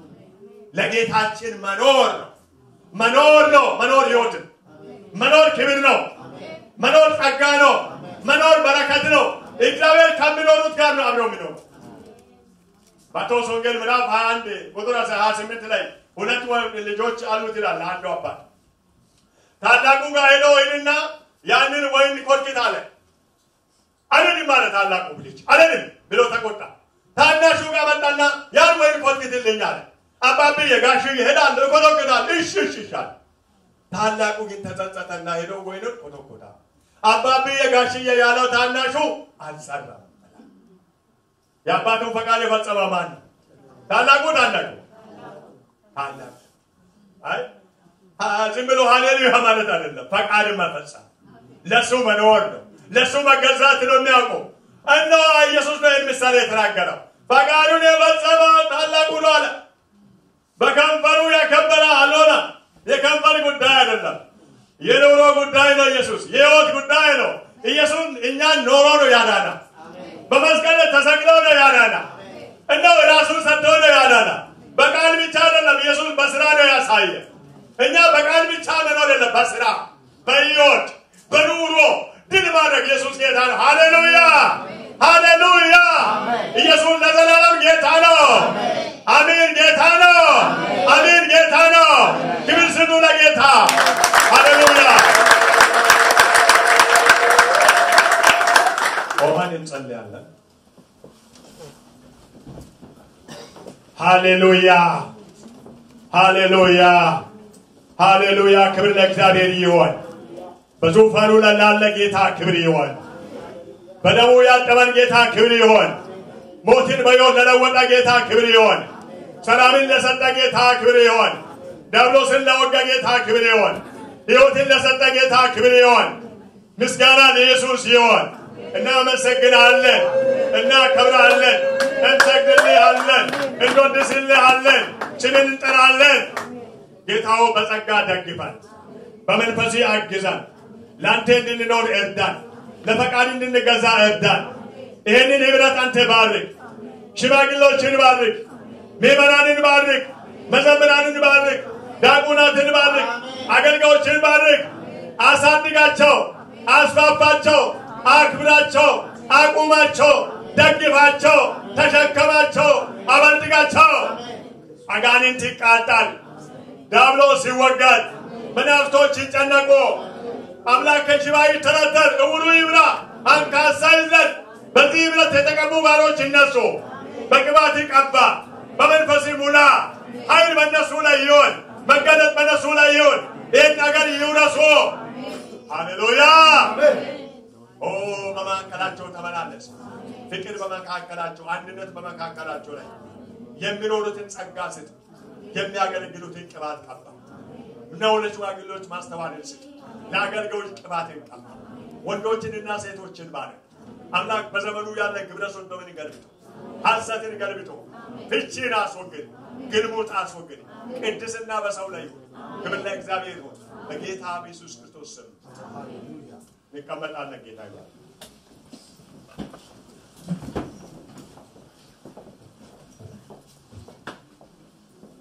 ለጌታችን መኖር ነው መኖር ነው መኖር ህይወትን መኖር ክብር ነው መኖር ጸጋ ነው መኖር በረከት ነው። እግዚአብሔር ከሚኖሩት ጋር ነው አብረው የሚኖሩ። ማቴዎስ ወንጌል ምዕራፍ 21 ቁጥር 28 ላይ ሁለት ልጆች አሉት ይላል አንዱ አባት። ታላቁ ጋር ሄዶ ወይንና ያንን ወይን ኮርኪት አለ። አለንም አለ ታላቁ ልጅ አለንም ብሎ ተቆጣ። ታናሹ ጋር መጣና ያን ወይን ኮርኪትልኝ አለ። አባቤ የጋሽ ይሄዳል እኮተኩታል። እሺ እሺ ይሻል። ታላቁ ግን ተጸጸተና ሄዶ ወይኑን ኮተኮታ። አባቤ የጋሽዬ ያለው ታናሹ አልሰራም። የአባቱን ፈቃድ የፈጸመ ማን ነው? ታላቁ ታላቁ ታላቁ። አይ ዝም ብሎ ሃሌሉያ ማለት አይደለም። ፈቃድ መፈጸም ለሱ መኖር ነው። ለሱ መገዛት ነው የሚያውቀው። እነሆ ኢየሱስ ነው ይህን ምሳሌ የተናገረው። ፈቃዱን የፈጸመ ታላቁ ነው አለ። በከንፈሩ ያከበረ አልሆነ። የከንፈር ጉዳይ አይደለም። የኑሮ ጉዳይ ነው። ኢየሱስ የህይወት ጉዳይ ነው። ኢየሱስ እኛን ኖሮ ነው ያዳና። በመስቀል ተሰቅሎ ነው ያዳና። እንደው ራሱን ሰጥቶ ነው ያዳና። በቃል ብቻ አይደለም። ኢየሱስ በስራ ነው ያሳየ። እኛ በቃል ብቻ መኖር የለም፣ በስራ በህይወት በኑሮ ድል ማድረግ ኢየሱስ ጌታ ነው። ሃሌሉያ ሃሌሉያ! ኢየሱስ ለዘላለም ጌታ ነው። አሜን። ጌታ ነው። አሜን። ጌታ ነው። ክብር ስጡ ለጌታ። ሃሌሉያ! ቆመን እንጸልያለን። ሃሌሉያ ሃሌሉያ ሃሌሉያ! ክብር ለእግዚአብሔር ይሆን። በዙፋኑ ላይ ላለ ጌታ ክብር ይሆን። በደሙ ያጠበን ጌታ ክብር ይሆን። ሞትን በሕይወት ለለወጠ ጌታ ክብር ይሆን። ሰላምን ለሰጠ ጌታ ክብር ይሆን። ዲያብሎስን ለወጋ ጌታ ክብር ይሆን። ሕይወትን ለሰጠ ጌታ ክብር ይሆን። ምስጋና ለኢየሱስ ይሆን። እናመሰግናለን፣ እናከብራለን፣ እንሰግድልሃለን፣ እንወድስልሃለን፣ ስምን እንጠራለን። ጌታው በጸጋ ደግፈን፣ በመንፈስ አግዘን፣ ለአንተ እንድንኖር እርዳን፣ ለፈቃድ እንድንገዛ እርዳን። ይህንን ህብረት አንተ ባርክ፣ ሽማግሎችን ባርክ፣ ምዕመናንን ባርክ፣ መዘምራንን ባርክ፣ ዲያቆናትን ባርክ፣ አገልጋዮችን ባርክ፣ አሳድጋቸው፣ አስፋፋቸው፣ አክብራቸው፣ አቁማቸው፣ ደግፋቸው፣ ተሸከማቸው፣ አበልጥጋቸው። አጋንንት ይቃጣል፣ ዲያብሎስ ይወጋል፣ መናፍስቶች ይጨነቁ። አምላክ ከሽባ ይተረተር፣ እውሩ ይብራ፣ አንካሳ ይዝለል። በዚህ ህብረት የተቀቡ ባሮች ይነሱ። በቅባት ይቀባ፣ በመንፈስ ሙላ። ኃይል በእነሱ ላይ ይሆን፣ መገለጥ በእነሱ ላይ ይሆን። ይህን ነገር ይውረሱ። ሃሌሉያ። ኦ በመካከላቸው ተመላለስ። ፍቅር በመካከላቸው፣ አንድነት በመካከላቸው ላይ የሚኖሩትን ጸጋ ስጥ። የሚያገለግሉትን ቅባት ቀባ። ነው ለሽማግሌዎች ማስተዋልን ስጥ። ለአገልጋዮች ቅባትን ቀባ። ወንዶችንና ሴቶችን ባረክ። አምላክ በዘመኑ ያለ ግብረ ሰዶምን ገልብጦ፣ ሐሰትን ገልብጦ፣ ፍቺን አስወግድ፣ ግልሙት አስወግድ። ቅድስና በሰው ላይ ይሁን። ክብር ለእግዚአብሔር ይሁን። በጌታ በኢየሱስ ክርስቶስ ስም እንቀመጣለን። ጌታ ይባርክ።